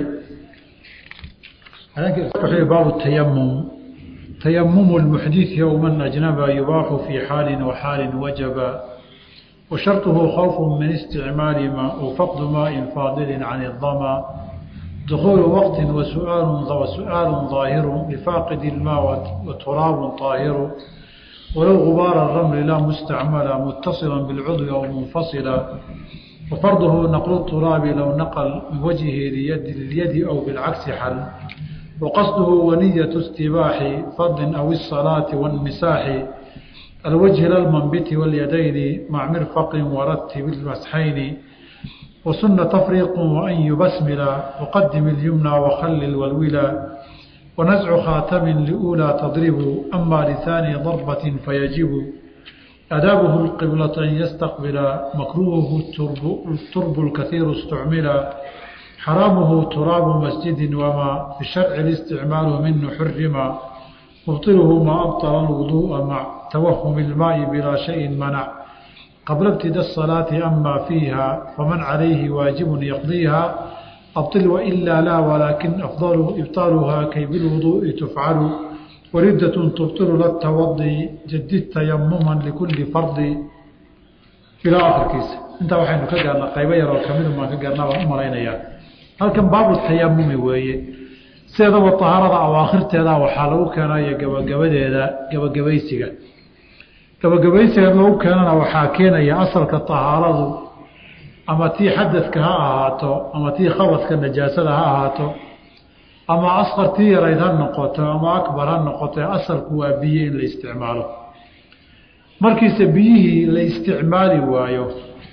S1: baabu tayamum tayamumu lmuxdii yowman ajnaba yubaaxu fii xaalin wa xaalin wajaba wa sharطuhu khawfu min isticmaali ma u faqdu maaءin faadili can الdama dخuل وqت وسؤaaل ظاahiر لفاaqد الماء وتراaب طاahiر ولو غباaر الرمل لا مستعملا متصلا بالcضو أو منفصلا وفرضه نقل التراب لو نقل من وجهه لليد أو بالعكس حل وقصده ونية استباح فض أو الصلاة والمساح الوجه للمنبت واليدين مع مرفق ورتب المسحين وسن تفريق وأن يبسمل وقدم اليمنى وخلل والولا ونزع خاتم لأولى تضرب أما لثاني ضربة فيجب أدابه القبلة أن يستقبل مكروهه الترب, الترب الكثير استعمل حرامه تراب مسجد وما في الشرع الاستعمال منه حرم مبطله ما أبطل الوضوء مع توهم الماء بلا شيء منع قبل ابتداء الصلاة أما فيها فمن عليه واجب يقضيها أبطل وإلا لا ولكن أفضل إبطالها كي بالوضوء تفعل وردة تبطل للتوضي جدد تيمما لكل فرض إلى آخر كيس انت وحين كقرنا قيبا يرى كمين ما كقرنا ومرينيا هل كان باب التيمم ويه سيدا والطهارة أواخر تيدا وحالو كان يقبا قبا قبا قبيسيقا gabagabaysiga lagu keenana waxaa keenaya asalka tahaaradu ama tii xadadka ha ahaato ama tii khabadka najaasada ha ahaato ama asqartii yarayd ha noqoto ama akbar ha noqoto asalku waa biyo in la isticmaalo markiise biyihii la isticmaali waayo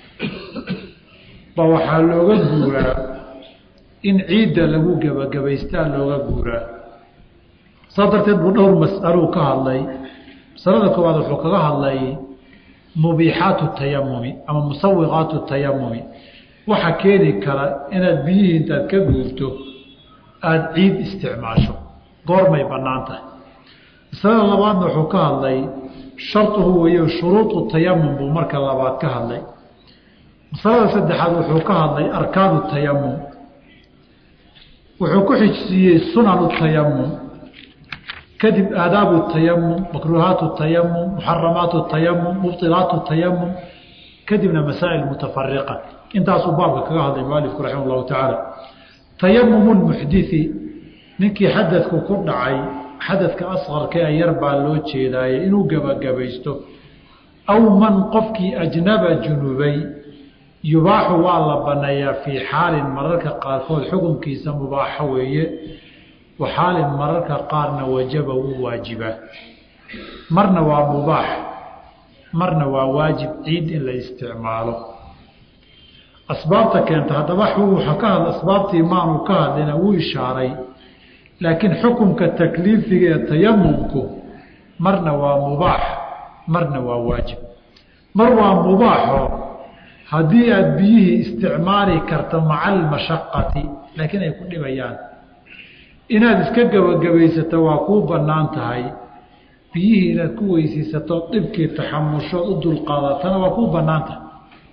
S1: ba waxaa looga guuraa in ciidda lagu gebagabaystaa looga guuraa saas darteed buu dhowr mas'aluu ka hadlay masalada koowaad wuxuu kaga hadlay mubiixaatu tayamumi ama musawiqaatu tayamumi waxa keeni kara inaad biyihii intaad ka guurto aada ciid isticmaasho goormay bannaan tahay masalada labaadna wuxuu ka hadlay sharduhu weeyo shuruudu tayamum buu marka labaad ka hadlay masalada saddexaad wuxuu ka hadlay arkaanu tayamum wuxuu ku xijsiiyey sunanu tayamum kadib aadaabu tayamum makruuhaatu tayamum muxaramaatu tayamum mubطilaatu tayamum kadibna masaa'il mutafariqa intaasuu baabka kaga hadlay mualifku raximah llahu tacaala tayamumu lmuxdii ninkii xadadku ku dhacay xadadka asqarka ee yar baa loo jeedaaye inuu gebagabaysto aw man qofkii ajnaba junubay yubaaxu waa la banneeyaa fii xaalin mararka qaarkood xukunkiisa mubaaxo weeye wa xaalin mararka qaarna wajaba wuu waajibaa marna waa mubaax marna waa waajib ciid in la isticmaalo asbaabta keenta haddaba wuxuu ka hadla asbaabtii maanu ka hadlina wuu ishaaray laakiin xukunka takliifiga ee tayamumku marna waa mubaax marna waa waajib mar waa mubaaxo haddii aada biyihii isticmaali karto maca almashaqati laakiin ay ku dhibayaan inaad iska gebagabaysato waa kuu bannaan tahay biyihii inaad ku weysiisato dhibkii taxamushood u dulqaadatana waa kuu bannaan tahay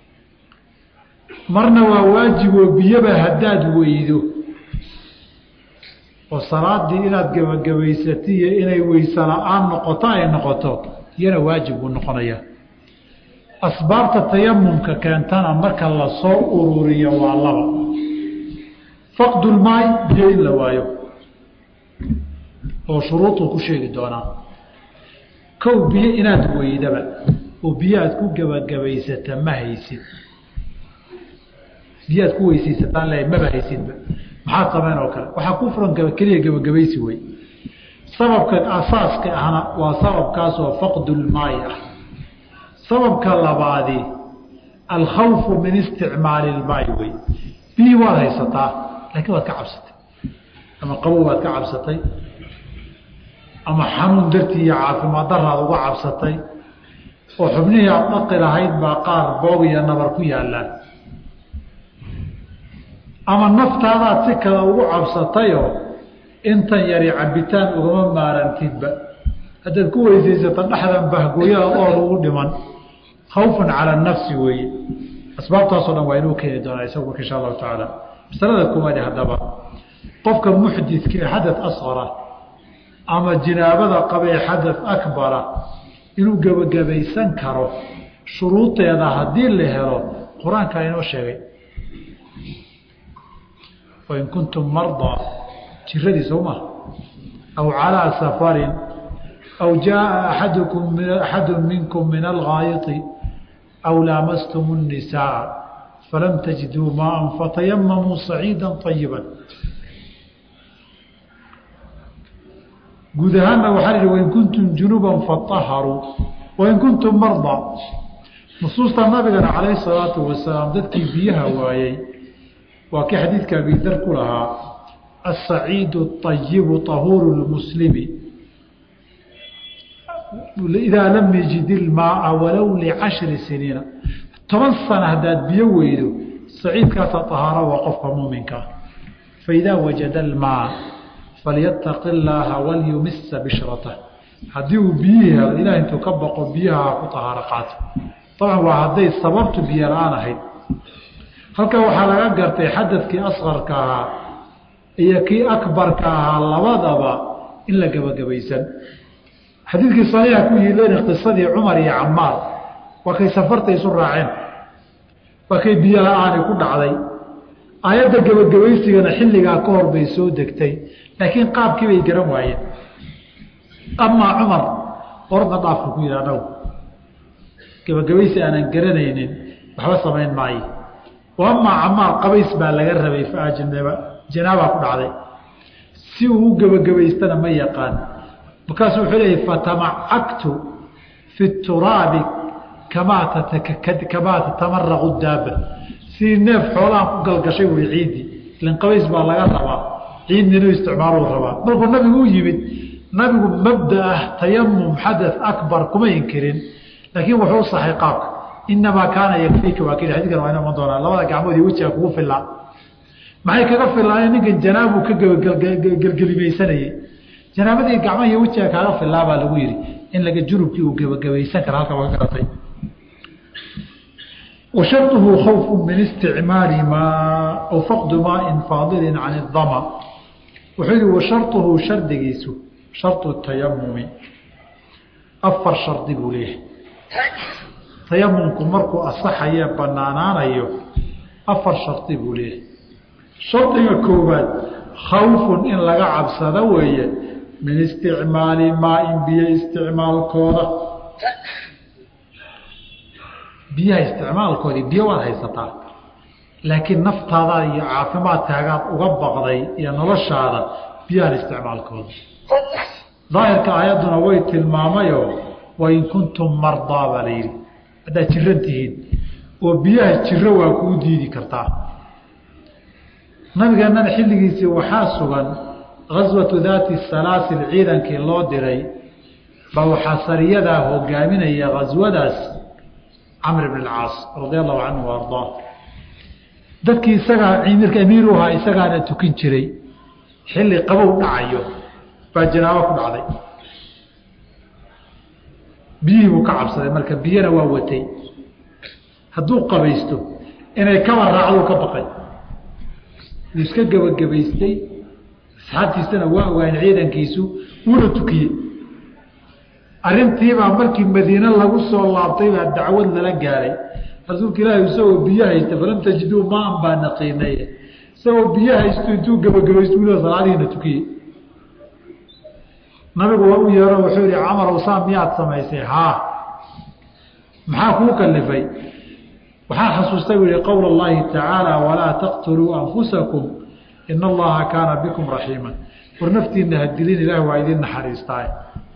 S1: marna waa waajiboo biyoba haddaad weydo oo salaadii inaad gebagabaysatiyo inay weyse la-aan noqoto ay noqoto iyana waajib buu noqonayaa asbaabta tayamumka keentana marka lasoo ururiyo waa laba faqdulmaay biyo in la waayo oo shuruuduu ku sheegi doonaa kow biyo inaad weydaba oo biyo aad ku gebagabaysata ma haysid biyo aad ku weysaysataan le maba haysidba maxaad samayn oo kale waxaa ku furan keliya gebagabaysi wey sababka asaaska ahna waa sababkaasoo faqdulmaayi ah sababka labaadi alkhawfu min isticmaali ilmaayi wey biyii waad haysataa laakiin waad ka cabsatay ama qabow waad ka cabsatay ama xanuun dartii iyo caafimaad daraad uga cabsatay oo xubnihii aad dhaqi lahayd baa qaar boog iyo nabar ku yaallaan ama naftaadaad si kale ugu cabsatayoo intan yari cabitaan ugama maarantidba haddaad ku weysaysato dhexdan bahgooyada oo lagu dhiman khawfan cala nafsi weeye asbaabtaasoo dhan waa inuu keeni doonaa isagu marka insha allahu tacaala masalada koowaadi haddaba qofka muxdidka ee xadad asqara ama jinaabada qabee xadad akbara inuu gebagabaysan karo shuruudeeda haddii la helo qur-aankaa inoo sheegay wain kuntum mardaa jiradii soo maha aw calىa safarin aw jaءa aadkum axadu minkum min algaayiti aw laamastum الnisaaa falam tajiduu maaa fatayamamuu saciida طayiba guud ahaanna waxaa ihi wain kuntum junuba faطaharuu wain kuntum mardaa nusuusta nabigana calayh الsalaatu wasalaam dadkii biyaha waayey waa kii xadiidka abidar ku lahaa aلsaciidu الطayibu طahuuru اlmuslimi idaa lam yajid ilmaaa walow licashri siniina toban sana haddaad biyo weydo saciidkaasa طahaaro waa qofka muuminkaa faidaa wajada almaa falyataqi اllaaha walyumisa bishratah haddii uu biyihii helo ilaah intuu ka baqo biyaha ku طahaaro qaato dabcan waa hadday sababtu biyo la-aan ahayd halkan waxaa laga gartay xadadkii asqarka ahaa iyo kii akbarka ahaa labadaba in la gebagabaysan xadiidkii saxiixa ku yiileen qisadii cumar iyo camaar waa kay safarta isu raaceen waa kay biyo la-aani ku dhacday aayadda gebagabaysigana xilligaa ka hor bay soo degtay laakiin qaabkii bay garan waayeen amaa cumar orda dhaafka ku yidhi anagu gebagabaysi aanan garanaynin waxba samayn maayo amaa camaar qabays baa laga rabay faajnaba janaabaa ku dhacday si uu u gebagabaystana ma yaqaan markaasuu wuxuu leeyahy fatamacagtu fi turaabi kamaa kamaa tatamaraqu daaba sidii neef xoolahan ku galgashay wey ciiddii ilan qabays baa laga rabaa ciidna inuu isticmaaluu rabaa markuu nabigu u yimid nabigu mabda ah tayamum xada akbar kuma inkirin laakiin wuxuu saxay qaabka inamaa kaana yakfiika waa kii xadikan waa iman doonaa labada gacmood iyo wejiga kugu filaa maxay kaga filaayeen ninkan janaabu ka gelgelimaysanayey janaabadii gacmaha iyo wejiga kaaga filaa baa lagu yihi in laga junubkii uu gebagabaysan kara halka waga garatay washarطuhu khawfu min isticmaali maa aw faqdu maain faadilin can اdama wuxuu yihi washarطuhu shardigiisu sharطu tayamumi afar shardi buu leeyahay tayamumku markuu asaxaye banaanaanayo afar shardi buu leeyahay shardiga koowaad khawfun in laga cabsado weeye min isticmaali maain biyo isticmaalkooda biyaha isticmaalkoodii biyo waad haysataa laakiin naftaada iyo caafimaadkaagaad uga baqday iyo noloshaada biyahan isticmaalkooda daahirka aayadduna way tilmaamayoo wain kuntum mardaa baa la yidhi haddaad jiran tihiin oo biyaha jiro waa kuu diidi kartaa nabigeennana xilligiisii waxaa sugan gaswatu daati salaasil ciidankii loo diray baa waxaa sariyadaa hogaaminaya gaswadaas camr bn اcaas radia allahu canhu ardaa dadkii isagaa mirka amiiru ahaa isagaana tukin jiray xilli qabow dhacayo baa janaabo ku dhacday biyihii buu ka cabsaday marka biyana waa watay hadduu qabaysto inay kaba raacduu ka baqay wuu iska gebagabaystay asxaabtiisana waa ogaan ciidankiisu wuuna tukiyey arrintiibaa markii madiine lagu soo laabtay baa dacwad lala gaaray rasuulka ilaahi isagoo biyo haysta falam tajiduu maan baa naqiinay isagoo biyo haysto intuu gebagabaysto wila salaadihiina tukiyey nabigu waa u yeero wuxuu yihi camarow saa miyaad samaysay haa maxaa kuu kalifay waxaa xasuustay buu yihi qowl اllahi tacaala walaa taqtuluu anfusakum ina allaha kaana bikum raxiima war naftiina hadilin ilaah waa idin naxariistaay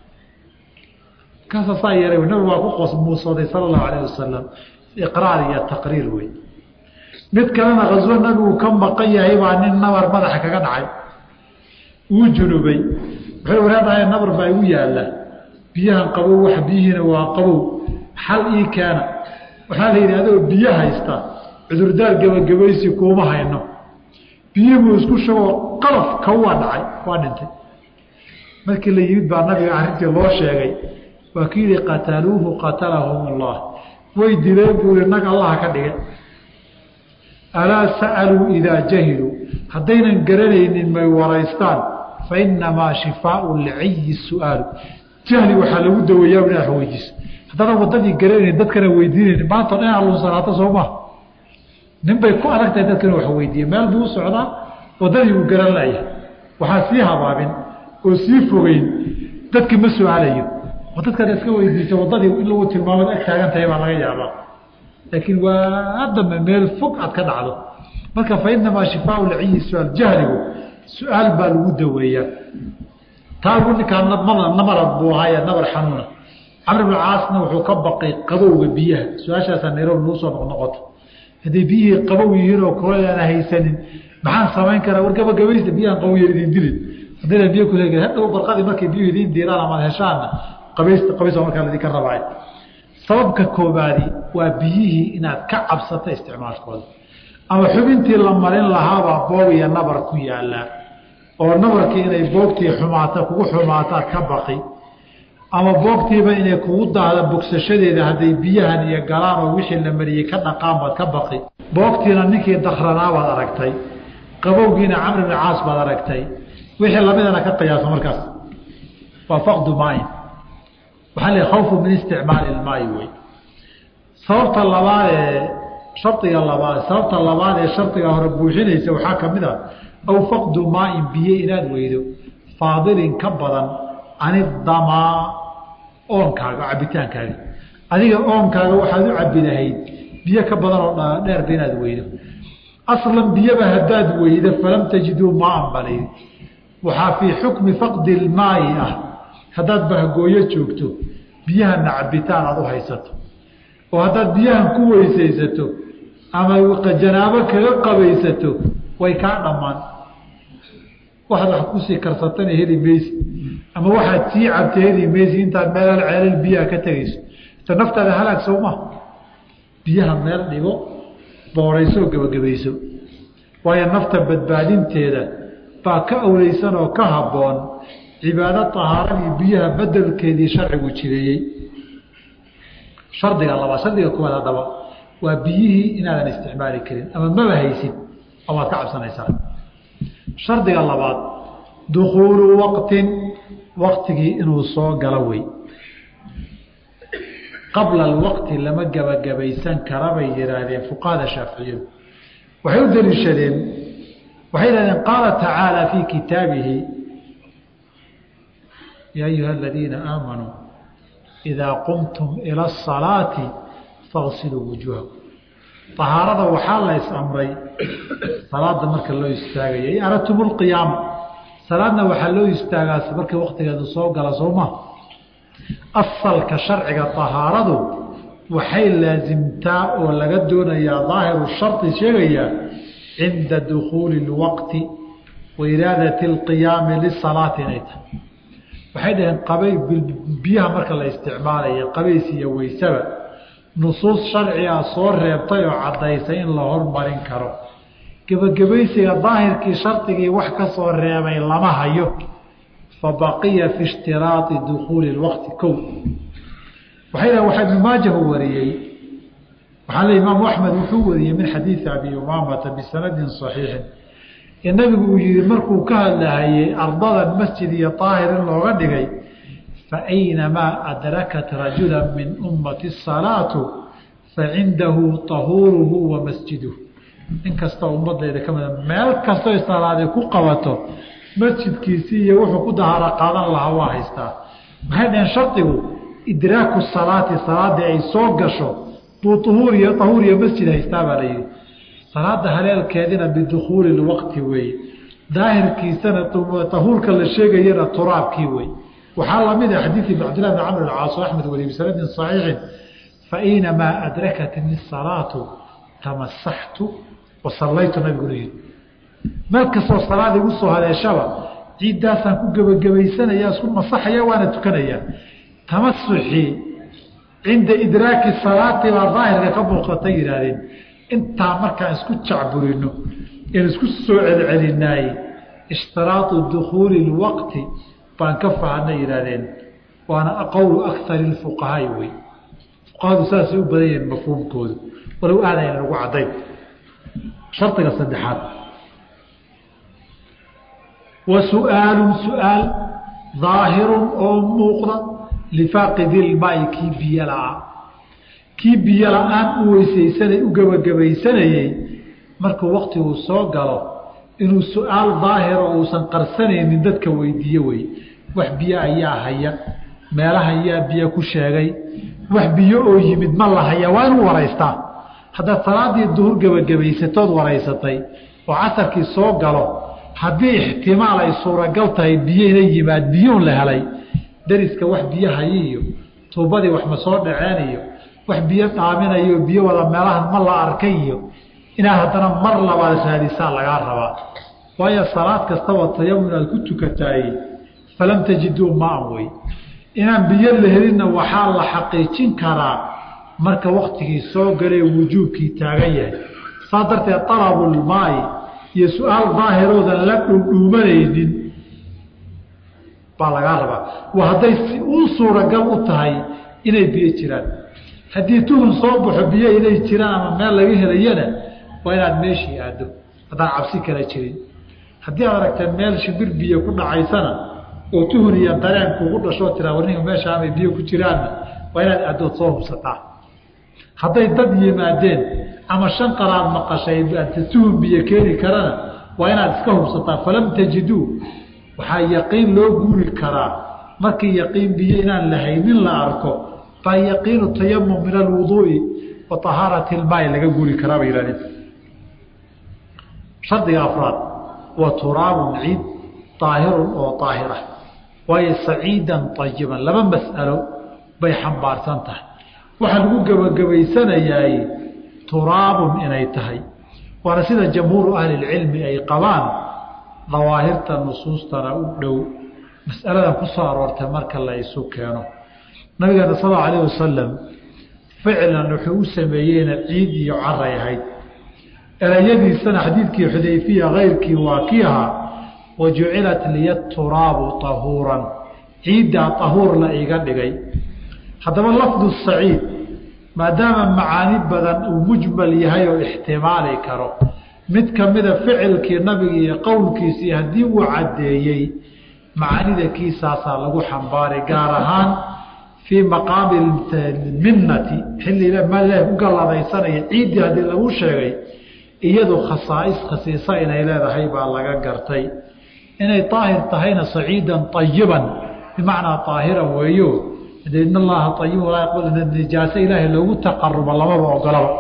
S1: kaasa saa yeelay nabigu waa ku qosmuusooday sala allahu alayh wasalam iqraar iyo taqriir wey mid kalena kaswo nabigu ka maqan yahay baa nin nabar madaxa kaga dhacay wuu junubay wuxuu waraadahay nabar baa igu yaalla biyahan qabow wax biyihiina waa qabow xal ii keena waxaa la yidhi adoo biyo haysta cudurdaar gebagabaysi kuuma hayno biyihibuu isku shagoo qalaf ka waa dhacay waa dhintay markii la yimid baa nabiga arrintii loo sheegay waa ki yihi qataluuhu qatalahum allah way dileen buu yihi nag allaha ka dhige alaa sa'aluu idaa jahiluu haddaynan garanaynin may waraystaan fa inamaa shifaau lciyi su'aalu jahli waxaa lagu daweeyaa inaad wax weydiiso haddana wadadii garanayn dadkana weydiinayn maanta o dhan lunsanaato soo maa nin bay ku adag tahay dadkana wax weydiiye meel buu u socdaa wadadii uu garan layahay waxaa sii habaabin oo sii fogeyn dadki ma su-aalayo oo dadkaad iska weydiisa wadadii in lagu tilmaamad ag taagan tahay baa laga yaabaa laakiin waa dambe meel fog aad ka dhacdo marka fa inamaa shifaau lciyi su-aal jahligu su-aal baa lagu daweeyaa taagu ninkaa namarad buu ahaaye nabar xanuuna camr bn caasna wuxuu ka baqay qabowga biyaha su-aashaasaa nairobi lagu soo noqnoqoto hadday biyihii qabow yihiin oo kula aana haysanin maxaan samayn karaa war gabagabaysta biyahan qaboya idin dilin haddayna biyo kule hadhow barqadii markay biyuhu idiin diiraan amaad heshaanna qabaysta qabaysa markaa laidinka rabaayo sababka koobaadi waa biyihii inaad ka cabsato isticmaalkooda ama xubintii la marin lahaabaa boog iyo nabar ku yaalaa oo nabarkii inay boogtii xumaata kugu xumaataad ka baqi ama boogtiiba inay kugu daahda bogsashadeeda hadday biyahan iyo galaan oo wixii la mariyey ka dhaqaan baad ka baqi boogtiina ninkii dakranaa baad aragtay qabowgiina camr bni caas baad aragtay wixii lamidana ka qiyaaso markaas waa faqdu maayin waxaa la khawfu min isticmaali ilmaayi wey sababta labaad ee shardiga labaad sababta labaad ee shardiga hore buuxinaysa waxaa ka mid a aw faqdu maain biyo inaad weydo faadilin ka badan canidamaa oonkaaga cabitaankaaga adiga oonkaaga waxaad u cabi lahayd biyo ka badan oo dheerba inaad weydo aslan biyaba haddaad weydo falam tajiduu maan balaydi waxaa fii xukmi faqdi ilmaayi ah haddaad bahgooyo joogto biyahana cabitaan aada u haysato oo haddaad biyahan ku weysaysato ama janaabo kaga qabaysato way kaa dhammaan waxaad wax kusii karsatana heli maysi ama waxaad sii cabta heli maysi intaad meel ceelal biyaha ka tegayso ita naftaada halaag sowma biyaha meel dhigo boorayso gebagabayso waayo nafta badbaadinteeda baa ka awleysan oo ka habboon cibaado tahaaradii biyaha bedelkeedii sharcigu jireeyey shardiga labaad shardiga koowaad haddaba waa biyihii inaadan isticmaali karin ama maba haysid oo waad ka cabsanaysaa shardiga labaad dukuulu waqtin waqtigii inuu soo galo wey qabla alwaqti lama gebagabaysan kara bay yihaahdeen fuqahada shaaficiyadu waxay u daliishadeen waxay yihahdeen qaala tacaala fii kitaabihi yaa ayuha aladiina aamanuu idaa qumtum ila asalaati fagsiluu wujuuhakum ahaarada waxaa la is amray salaada marka loo istaagaya in aradtum lqiyaama salaadna waxaa loo istaagaa markii waktigeedu soo gala sooma asalka sharciga ahaaradu waxay laasimtaa oo laga doonayaa daahiru shardi sheegayaa cinda dukuuli اlwaqti wa iraadati اlqiyaami lisalaati inay tahay waxay dhaheen qabay biyaha marka la isticmaalayo qabays iyo weysaba nusuus sharciga soo reebtay oo caddaysay in la hormarin karo gebagabaysiga daahirkii shardigii wax ka soo reebay lama hayo fa baqiya fi ishtiraadi dukuuli اlwaqti kow waxay dhahen waxaa ibnu maajahu wariyey waxaa le imaamu axmed wuxuu wariyey min xadiidi abi umaamata bisanadin صaxiixin ee nabigu uu yihi markuu ka hadlahayey ardadan masjid iyo daahir in looga dhigay faaynamaa adrakat rajula min ummati الsalaatu facindahu طahuuruhu wa masjiduhu in kastoo ummadayda ka mida meel kastoo salaade ku qabato masjidkiisii iyo wuxuu ku dahaaro qaadan lahaa waa haystaa maxay dhaheen shardigu idraaku salaati salaadii ay soo gasho buu uhuur iyo ahuur iyo masjid haystaa baa la yihi salaada haleelkeedina bidukuuli lwaqti weeye daahirkiisana tahuurka la sheegayana turaabkii wey waxaa lamid ah xadiidi cabdillahi bn camr caas axmed waliy bisanadin صaxiixin fainamaa adrakatni salaatu tamasaxtu wasallaytu nabiguna yii meel kastoo salaad igu soo haleeshaba ciiddaasaan ku gebagabaysanaya isku masaxaya waana tukanayaa tamasuxii cinda idraaki salaati baa daahirka ka muuqatay yihaahdeen intaa markaan isku jacburino in isku soo celcelinaayey ishtiraatu dukuuli اlwaqti baan ka fahanay yihaahdeen waana qowlu akari اfuqahaai wey fuqahadu saasay u badan yihiin mafhuumkoodu walow aadayna lagu caddayn shardiga saddexaad wa su-aalu su-aal daahirun oo muuqda lifaaqidi ilmaai kii biyo la-aa kii biyo la-aan u weysaysanay u gebagabaysanayey markuu waktiguu soo galo inuu su-aal daahiro uusan qarsanaynin dadka weydiiye wey wax biyo ayaa haya meelaha ayaa biyo ku sheegay wax biyo oo yimid ma la haya waa inuu waraystaa haddaad salaadii duhur gebagabaysatood waraysatay oo casarkii soo galo haddii ixtimaal ay suuragal tahay biyo ina yimaad biyuun la helay dariska wax biyo hayi iyo tuubadii wax ma soo dhaceen iyo wax biyo dhaaminayo biyo wada meelahan ma la arkay iyo inaad haddana mar labaad raadisaa lagaa rabaa waayo salaad kastaba tayamun aad ku tukataay falam tajiduu maan wey inaan biyo la helinna waxaa la xaqiijin karaa marka waktigii soo galee wujuubkii taagan yahay saa darteed alabulmaai iyo su-aal daahiroodan la dhuudhuumanaynin baa lagaa rabaa waa hadday si u suuragal u tahay inay biyo jiraan haddii tuhun soo baxo biyo inay jiraan ama meel laga helayana waa inaad meeshii aado haddaan cabsi kala jirin haddii aad aragta meel shimbir biyo ku dhacaysana oo tuhun iyo dareen kugu dhashoo tiraa warninka meesha amay biyo ku jiraanna waa inaad aadood soo hubsataa hadday dad yimaadeen ama shan qaraad maqashay tuhun biyo keeni karana waa inaad iska hubsataa falam tajiduu waxaa yaqiin loo guuri karaa markii yaqiin biyo inaan lahaynin la arko baa yaqiinu tayamum min alwuduu'i wa ahaarati ilmaai laga guuri karaa bay yihahdeen shardiga afraad wa turaabun ciid daahirun oo daahira waayo saciidan ayiban laba mas'alo bay xambaarsan tahay waxaa lagu gebagabaysanayaay turaabun inay tahay waana sida jamhuuru ahlilcilmi ay qabaan dawaahirta nusuustana u dhow mas'aladan ku soo aroortay marka la isu keeno nabigeena sal allau alayh wasalam ficlan wuxuu u sameeyeyna ciid iyo caray ahayd erayadiisana xadiidkii xudayfiya keyrkii waa kii ahaa wa jucilat liya turaabu tahuuran ciiddaa tahuur la iga dhigay haddaba lafdu saciid maadaama macaani badan uu mujmal yahay oo ixtimaali karo mid kamida ficilkii nabiga iyo qowlkiisii haddii uu caddeeyey macaanida kiisaasaa lagu xambaari gaar ahaan fii maqaami minnati xilli ilaah u galladaysanaya ciiddii haddii lagu sheegay iyadu khasaais khasiisa inay leedahay baa laga gartay inay daahir tahayna saciidan ayiban bimacnaa daahiran weeyo de in allaha ayib walaa yaqbal nijaase ilaahay loogu taqarubo lamaba ogolaba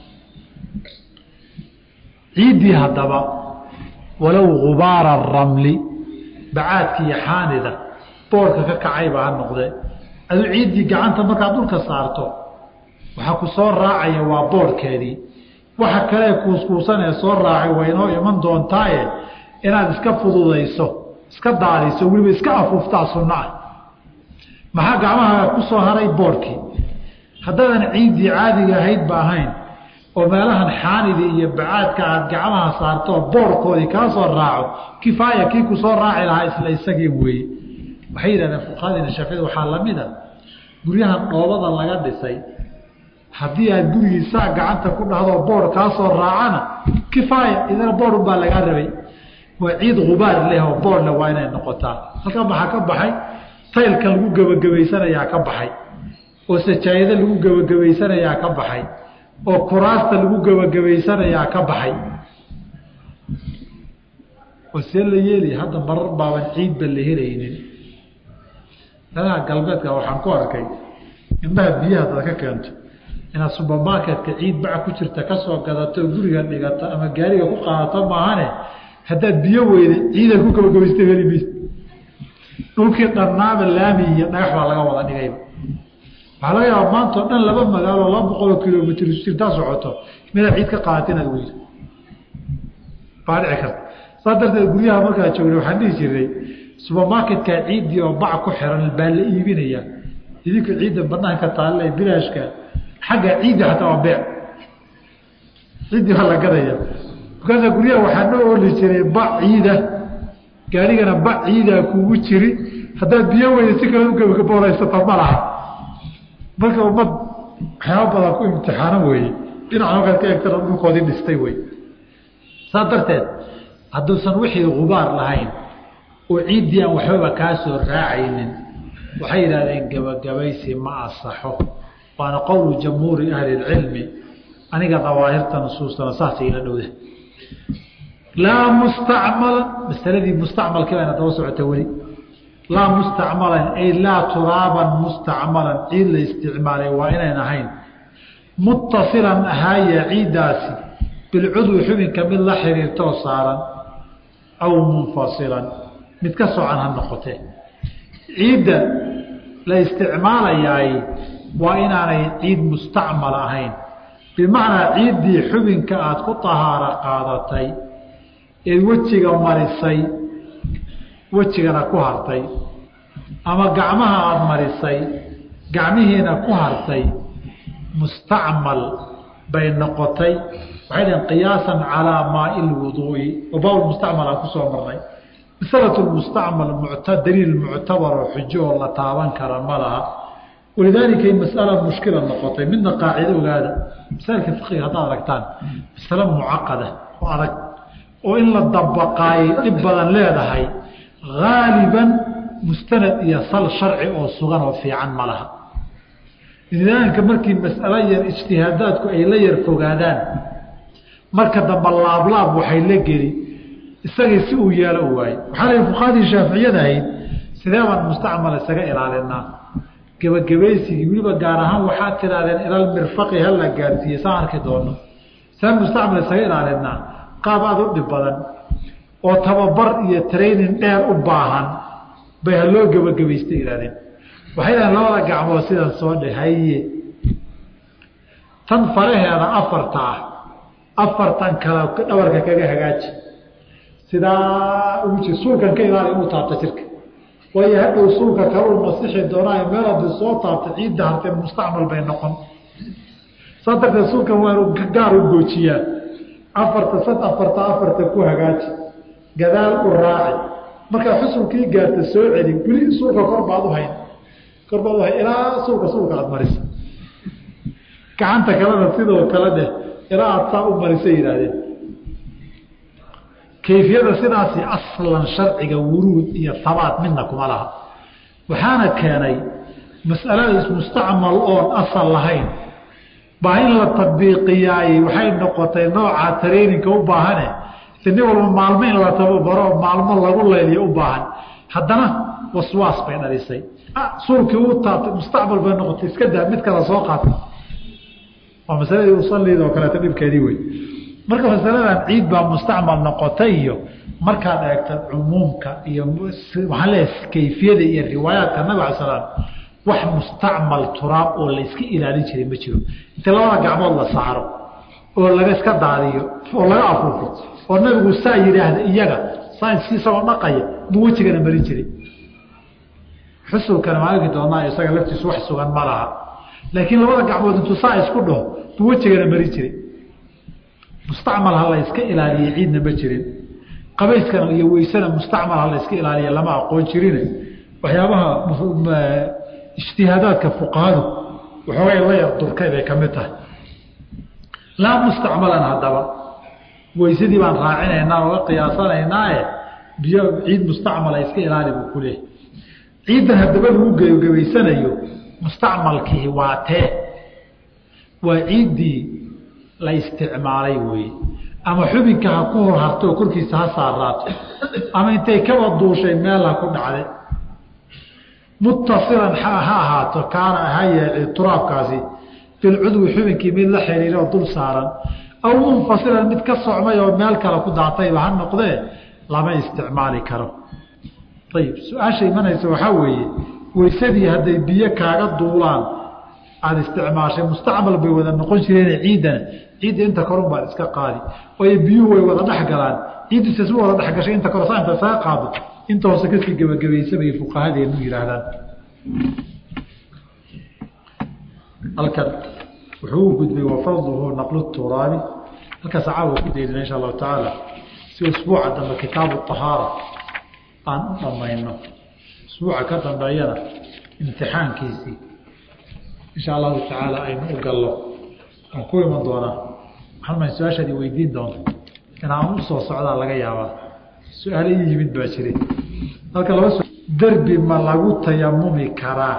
S1: ciiddii haddaba walow gubaara ramli bacaadka iyo xaanida boorka ka kacayba ha noqdee aduu ciiddii gacanta markaad dhulka saarto waxaa ku soo raacaya waa boorhkeedii waxa kale kuuskuusan ee soo raacay waa inoo iman doontaaye inaad iska fududayso iska daaliso weliba iska afuuftaa sunno ah maxaa gacmaha ku soo haray boorhkii haddaadan ciiddii caadiga ahayd ba ahayn oo meelahan xaanidii iyo bacaadka aad gacmaha saarto boorhkoodii kaa soo raaco kifaaya kii ku soo raaci lahaa isla isagii weeye waxay yidhahdeen fuqahadiina shaaficida waxaa lamid a guryahan dhoobada laga dhisay haddii aad gurigiisaa gacanta ku dhahdo boor kaa soo raacana kifaaya idana boor baa lagaa rabay waa ciid gubaar leh oo boorle waa inay noqotaa halkan maxaa ka baxay taylka lagu gebagabaysanayaa ka baxay oo sajaayado lagu gebagabaysanayaa ka baxay oo kuraasta lagu gebagabaysanayaa ka baxay oo see la yeelaya hadda marar baaban ciidba la helaynin danaha galbeedka waxaan ku arkay indhaha biyaha dad ka keento inaad subermarketka ciid baca ku jirta kasoo gadato guriga dhigato ama gaariga ku qaadato maahane haddaad biyo weyda ciidaad ku gebagabaysta heli maysa dhulkii dharnaaba laami iyo dhagax baa laga wada dhigayba waxaa laga yaaba maanta o dhan laba magaalo laba boqoloo kilomitr jirtaa socoto midaad ciid ka qaadato inaad weydo baa dhici karta saas darteed guryaha markaa joogna waxaan dhihi jiray subermarketkaa ciiddii oo bac ku xiran baa la iibinaya idinku ciidda banaanka taalle bilaashka xagga ciiddi xataa waa beec ciiddii baa la gadaya markaasa guryaha waxaa noo oli jiray bac ciida gaarigana bac ciidaa kugu jiri haddaad biyo weyda si kale ugebagaboolaysata ma laha marka ummad waxyaaba badan ku imtixaano weeye dhinaca markaad ka eegtana dhulkoodii dhistay wey saas darteed hadduusan wixii gubaar lahayn oo ciiddii aan waxbaba kaa soo raacaynin waxay yidhahdeen gebagabaysi ma asaxo waana qowlu jamhuuri ahli اlcilmi aniga dawaahirta nusuustana saasay ila dhowda laa mustacmalan masaladii mustacmalkii bayna daba socota weli laa mustacmalan ay laa turaaban mustacmalan ciid la isticmaalay waa inayn ahayn muttasilan ahaaya ciiddaasi bilcudwi xubinka mid la xiriirtoo saaran aw munfasilan mid ka socan ha noqotee ciidda la isticmaalayaay waa inaanay ciid mustacmal ahayn bimacnaa ciiddii xubinka aada ku tahaaro qaadatay eed wejiga marisay wejigana ku hartay ama gacmaha aada marisay gacmihiina ku hartay mustacmal bay noqotay waxay dhaheen qiyaasan calaa maai lwuduu'i oo baab mustacmal aan kusoo marnay masalatu mustacmal daliil muctabar oo xujo oo la taaban kara ma laha walidaalika masala mushkila noqotay midna qaacido ogaada masaailka fiqiga haddaad aragtaan masale mucaqada oo adag oo in la dabaqaayay dhib badan leedahay haaliban mustanad iyo sal sharci oo sugan oo fiican ma laha lidaalika markii masalo yar ijtihaadaadku ay la yar fogaadaan marka dambe laablaab waxay la geli isagii si uu yeelo u waaye waxaa la fuqahadii shaaficiyada ahayd sidee baan mustacmal isaga ilaalinaa gebagabaysigii weliba gaar ahaan waxaad tidhahdeen ilal mirfaqi hala gaarsiiye saan arki doono see mustacmal isaga ilaalinaa qaab aada u dhib badan oo tababar iyo training dheer u baahan bay haloo gebagabaysta ihahdeen waxay dhahen labada gacmood sidan soo dhe haye tan faraheeda afarta ah afartan kale dhabarka kaga hagaaji sidaa ugu jir suulkan ka ilaali inuu taabta jirka waayo hadhow suulka kaluu masixi doonaayo meel haddii soo taabta ciidda hartee mustacmal bay noqon saa darteed suulkan waa inuu gaar u goojiyaa afarta sad afarta afarta ku hagaaji gadaal u raaci markaa xusulkii gaarta soo celi weli suulka kor baad u hayn kor baad u hayn ilaa suulka suulka aada marisa gacanta kalena sidoo kale dheh ilaa aada saa u marisa yidhaahdeen kayfiyada sidaasi aslan sharciga wuruud iyo habaat midna kuma laha waxaana keenay mas'alada mustacmal oon asal lahayn baa in la tabiiqiyaayey waxay noqotay nooca traininka u baahane nin walba maalmo in la tababaro maalmo lagu layliyo u baahan haddana waswaas bay dhalisay suulkii u taabtay mustacmal bay noqotay iska daa mid kala soo qaata waa masaladii usaliid oo kaleeto dhibkeedii wey marka masaladan ciid baa mustacmal noqotay iyo markaad eegta cumuumka iyo waxaan leeyahay kayfiyada iyo riwaayaadka nabig ala slam wax mustacmal turaab oo la iska ilaalin jiray ma jiro inta labada gacmood la saaro oo laga iska daadiyo oo laga afuufo oo nabigu saa yidhaahda iyaga sainski isagoo dhaqaya buu wejigana marin jiray xusulkana maaligi doonaa isaga laftiisu wax sugan ma laha laakiin labada gacmood intuu saa isku dhaho buu wejigana marin jiray mustacmal ha la iska ilaaliye ciidna ma jirin qabayskana iyo weysana mustacmal ha la iska ilaaliya lama aqoon jirine waxyaabaha ijtihaadaadka fuqahadu waxoogay la yar durkay bay ka mid tahay laa mustacmalan haddaba weysadii baan raacinaynaa oga qiyaasanaynaae biyo ciid mustacmala iska ilaali buu ku leehay ciiddan haddaba lagu gebagabaysanayo mustacmalkii waa tee waa ciiddii la isticmaalay weeye ama xubinka ha ku hor harto oo korkiisa ha saaraato ama intay kaba duushay meel ha ku dhacday muttasilan ha ahaato kaana ha yeece turaabkaasi bilcudwi xubinkii mid la xiriira oo dul saaran aw munfasilan mid ka socmay oo meel kale ku daatayba ha noqdee lama isticmaali karo ayib su-aasha imanaysa waxaa weeye weysadii hadday biyo kaaga duulaan aada isticmaashay mustacmal bay wada noqon jireen ciiddana ciidda inta korun baad iska qaadi waayo biyuhu way wada dhex galaan ciiddiisa si wada dhex gashay inta kore saa inta saga qaado inta hoose kasii gebagabaysa bay fuqahadeenu yihaahdaan halkan wuxuu u gudbay wafadluhu naqlu turaabi halkaas caawa ku daydina insha allahu tacaala si usbuuca dambe kitaabu ahaara aan u dhamayno usbuuca ka dambeeyana imtixaankiisii insha allahu tacaala aynu u gallo aan ku iman doonaa waxaan su-aashaadi weydiin doonta inaan usoo socdaa laga yaabaa su-aale ii yimid baa jire halka laba derbi ma lagu tayamumi karaa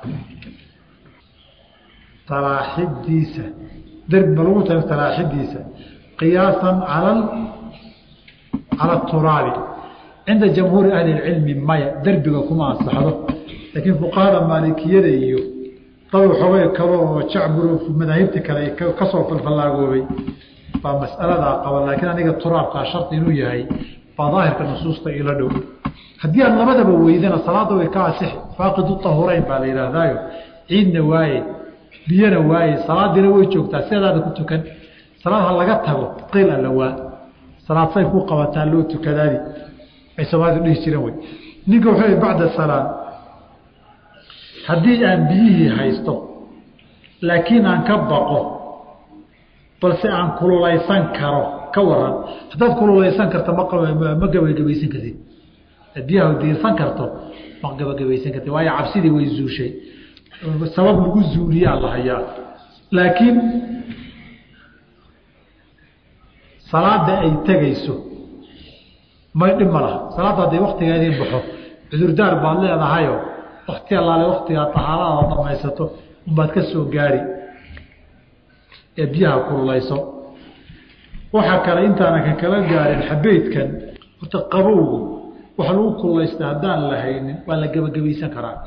S1: talaaxidiisa derbi ma lagu ta talaaxidiisa qiyaasan cala cala turaabi cinda jamhuuri ahli اcilmi maya derbiga kuma ansaxdo laakiin fuqahada maalikiyada iyo dad waxoogay kalo oo jacbur madaahibta kale kasoo falfallaagoobay baa mas'aladaa qaba laakiin aniga turaabkaa shardi inuu yahay baa daahirka nusuusta ila dhow haddii aad labadaba weydana salaada way ka asixi faaqidu tahurayn baa la yidhaahdaayo ciidna waaye biyana waaye salaadiina way joogtaa sidaada ku tukan salaad ha laga tago qiil alla waa salaad say ku qabataa loo tukadaadi ay soomaalidu dhihi jireen wey ninka wuxuu bacda salaad haddii aan biyihii haysto laakiin aan ka baqo balse aan kululaysan karo ka waran haddaad kululaysan karto ma ma gabagabaysan kartid biyaha diirsan karto ma gabagabaysan kartid waayo cabsidii way zuushay sabab lagu zuuliyaa la hayaa laakiin salaada ay tegayso may dhib ma laha salaadda hadday waktigeedii baxo cudurdaar baad leedahayo wakti allaale waktigaa tahaaradaada dhamaysato unbaad ka soo gaari ee biyaha kululayso waxaa kale intaana ka kala gaarin xabeydkan horta qabowgu waxa lagu kululaysta haddaan la haynin waa la gebagabaysan karaa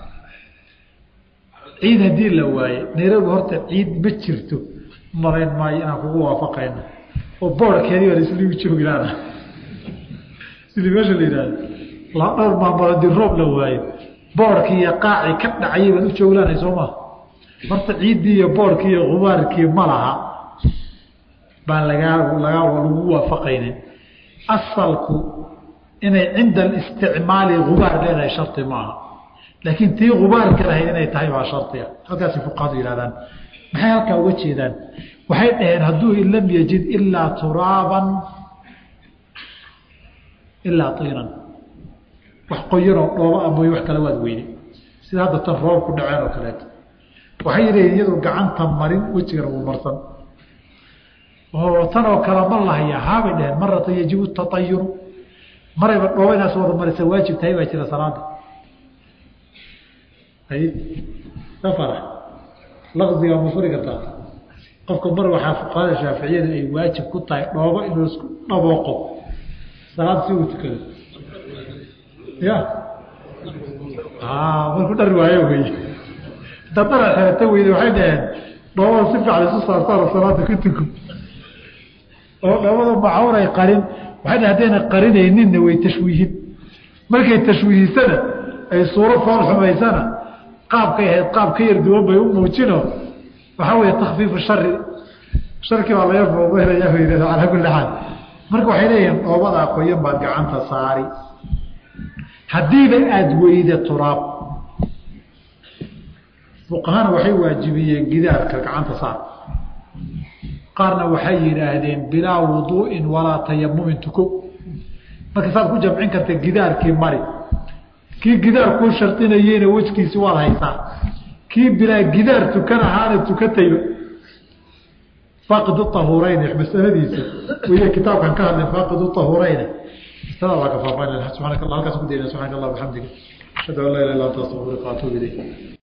S1: ciid haddii la waaye nairobi horta ciid ma jirto malayn maayo inaan kugu waafaqayno oo boorkeedii baa laisligu joogilaana sidii meesha la yidhahdo la dhowr maamul haddii roob la waayo boorkii iyo qaacii ka dhacayay baad u jooglaanay soo maa horta ciiddii iyo boorkii iyo gubaarkii ma laha baan lagaa lagaa lagu waafaqaynin asalku inay cinda alisticmaali gubaar leedahay shardi maaha laakiin tii gubaarka lahayd inay tahay baa shardiga halkaasay fuqahadu yihahdaan maxay halkaa uga jeedaan waxay dhaheen hadduu in lam yajid ilaa turaaban ilaa tiinan wax qoyanoo dhooba a mooye wax kale waad weyne sida hadda tan roob ku dhaceen oo kaleeto waxay yidhaheen iyadoo gacanta marin wejigana uu marsan oo tan oo kale ma lahaya haabay dhaheen maratan yajibu taayuru marayba dhooba inaas wada marisa waajib tahay baa jira salaada hay safara laqdiga ma furi kartaa qofka mar waxaa fuqahada shaaficiyada ay waajib ku tahay dhoobo inuu isku dhabooqo salaad si uu tukado ya markuu dhari waayo wey dadara xeerata weyde waxay dhaheen dhoobada si fiican isu saarsaaro salaada ka tuko oo dhoobada macawn ay qarin waxay dhaheen haddayna qarinayninna way tashwiihin markay tashwiihisana ay suuro fool xumaysana qaabkay ahayd qaab ka yar duwan bay u muujino waxaa weeye takfiifu shari sharkii baa laga foobeynaya yidhahda calaa kulli xaal marka waxay leeyihiin dhoobadaa qoyan baad gacanta saari haddiiba aada weyda turaab fuqahana waxay waajibiyeen gidaarka gacanta saar qaarna waxay yidhaahdeen bilaa wuduu'in walaa tayamumin tuko marka saad ku jamcin karta gidaarkii mari kii gidaar kuu shardinayeyna wejkiisi waad haysaa kii bilaa gidaar tukan ahaana tukatayba faaqidu ahurayni masaladiisa wey kitaabkan ka hadlay faaqidu ahurayni masalada waa ka faafaan subxaanaka allah halkaas ku dayna subxaanaka allah bixamdiga ashhadu an laa ilaha illa anta astaغfiruka waatuub ilayk